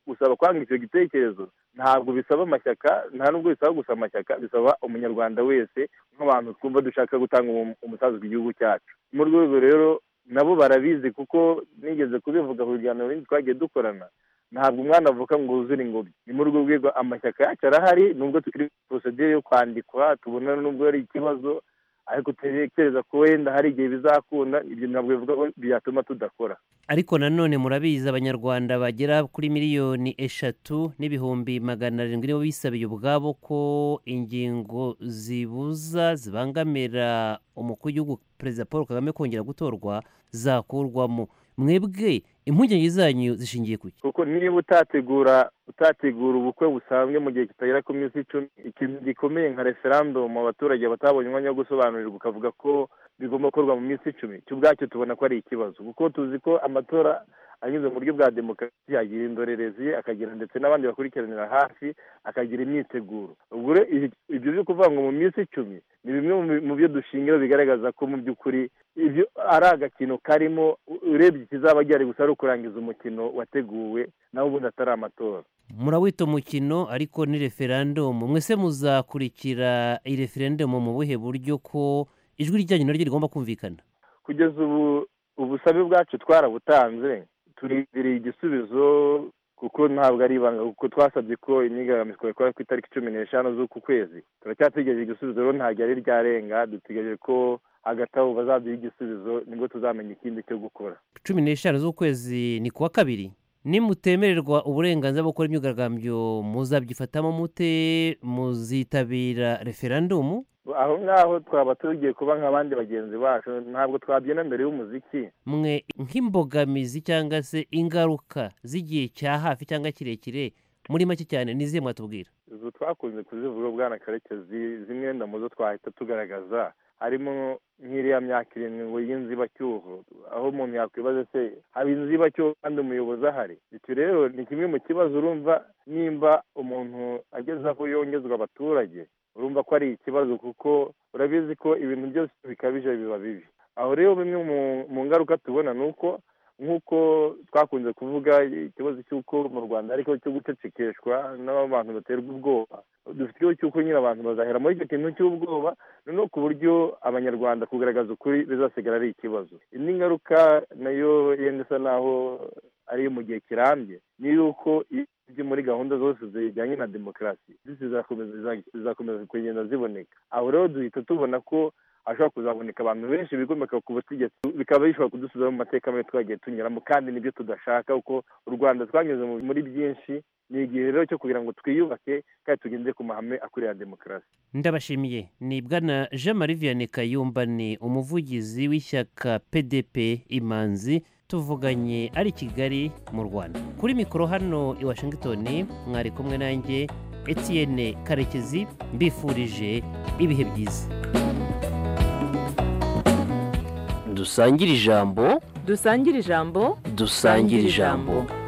Speaker 3: gusaba kwanga icyo gitekerezo ntabwo bisaba amashyaka nta nubwo bisaba gusa amashyaka bisaba umunyarwanda wese nk'abantu twumva dushaka gutanga umusanzu ku gihugu cyacu mu rwego rero nabo barabizi kuko nigeze kubivuga ku biganiro bindi twagiye dukorana ntabwo umwana avuka ngo wuzure ingobyi ni muri urwo rwego amashyaka yacu arahari nubwo tukiri porosedire yo kwandikwa tubona nubwo ari ikibazo ariko dutekereza ko wenda hari igihe bizakunda ibyo ntabwo bivuga ko byatuma tudakora
Speaker 35: ariko nanone murabizi abanyarwanda bagera kuri miliyoni eshatu n'ibihumbi magana arindwi nibo bisabiye ubwabo ko ingingo zibuza zibangamira umukuru w'igihugu perezida paul kagame kongera gutorwa zakurwamo mwebwe impungenge zanyu zishingiye ku
Speaker 3: kuko niba utategura utategura ubukwe busanzwe mu gihe kitagera ku minsi icumi ikintu gikomeye nka referandumu abaturage batabonye umwanya wo gusobanurirwa ukavuga ko bigomba gukorwa mu minsi icumi cyo ubwacyo tubona ko ari ikibazo kuko tuzi ko amatora anyuze mu buryo bwa demokarasi agira indorerezi akagira ndetse n'abandi bakurikiranira hafi akagira imyiteguro ubwo ibyo byo kuvuga ngo mu minsi icumi ni bimwe mu byo dushingira bigaragaza ko mu by'ukuri ibyo ari agakino karimo urebye ikizaba gihari gusa ari ukurangiza umukino wateguwe nawe ubundi atari amatora
Speaker 35: murawita umukino ariko ni referandumu mwese muzakurikira iyi referandumu mu buhe buryo ko ijwi ryanyu naryo rigomba kumvikana
Speaker 3: kugeza ubu ubusabe bwacu twarabutanze turindiriye igisubizo kuko ntabwo ari ibanga kuko twasabye ko imyigaragambyo twakora ku itariki cumi n'eshanu z'uku kwezi turacyategereje igisubizo rero ntabwo ari ryarenga dutegereje ko hagati aho bazaduha igisubizo nibwo tuzamenya ikindi cyo gukora
Speaker 35: cumi n'eshanu z'ukwezi ni kuwa kabiri nimutemererwa uburenganzira bwo gukora imyigaragambyo muzabyifatamo mute muzitabira referandumu
Speaker 3: aho ngaho twaba tugiye kuba nk'abandi bagenzi bacu ntabwo twabyina mbere y'umuziki
Speaker 35: mwe nk'imbogamizi cyangwa se ingaruka z'igihe cya hafi cyangwa kirekire muri make cyane n'izihe mwatubwira
Speaker 3: izo twakunze kuzivuga ubwana karekezi zimwe wenda mu zo twahita tugaragaza harimo nk'iriya myaka irindwi y'inzibacyuho aho umuntu yakwibaza se haba inzibacyuho kandi umuyobozi ahari icyo rero ni kimwe mu kibazo urumva nimba umuntu ageze aho yongezwa abaturage urumva ko ari ikibazo kuko urabizi ko ibintu byose bikabije biba bibi aho rero bimwe mu ngaruka tubona ni uko nk'uko twakunze kuvuga ikibazo cy'uko mu rwanda ariko cyo gucecekeshwa n'abantu baterwa ubwoba dufite ikibazo cy'uko nyine abantu bazahera muri icyo kintu cy'ubwoba noneho ku buryo abanyarwanda kugaragaza ukuri bizasigara ari ikibazo indi ngaruka nayo yenda isa naho ariyo mu gihe kirambye ni yuko ibyo muri gahunda zose zijyanye na demokarasi zizakomeza kugenda ziboneka aho rero duhita tubona ko hashobora kuzaboneka abantu benshi bigomeka ku butegetsi bikaba bishobora kudusubiza mu mateka mabi twagiye tunyuramo kandi nibyo tudashaka kuko u rwanda twanyuze muri byinshi ni igihe rero cyo kugira ngo twiyubake kandi tugende ku mahame akwiriye ya demokarasi
Speaker 35: ndabashimiye ni bwana jean marie vianney kayumba ni umuvugizi w'ishyaka pdp imanzi tuvuganye ari i kigali mu rwanda kuri mikoro hano i washington mwari kumwe nanjye etienne karekezi mbifurije ibihe byiza
Speaker 41: dusangire ijambo
Speaker 8: dusangire ijambo
Speaker 41: dusangire ijambo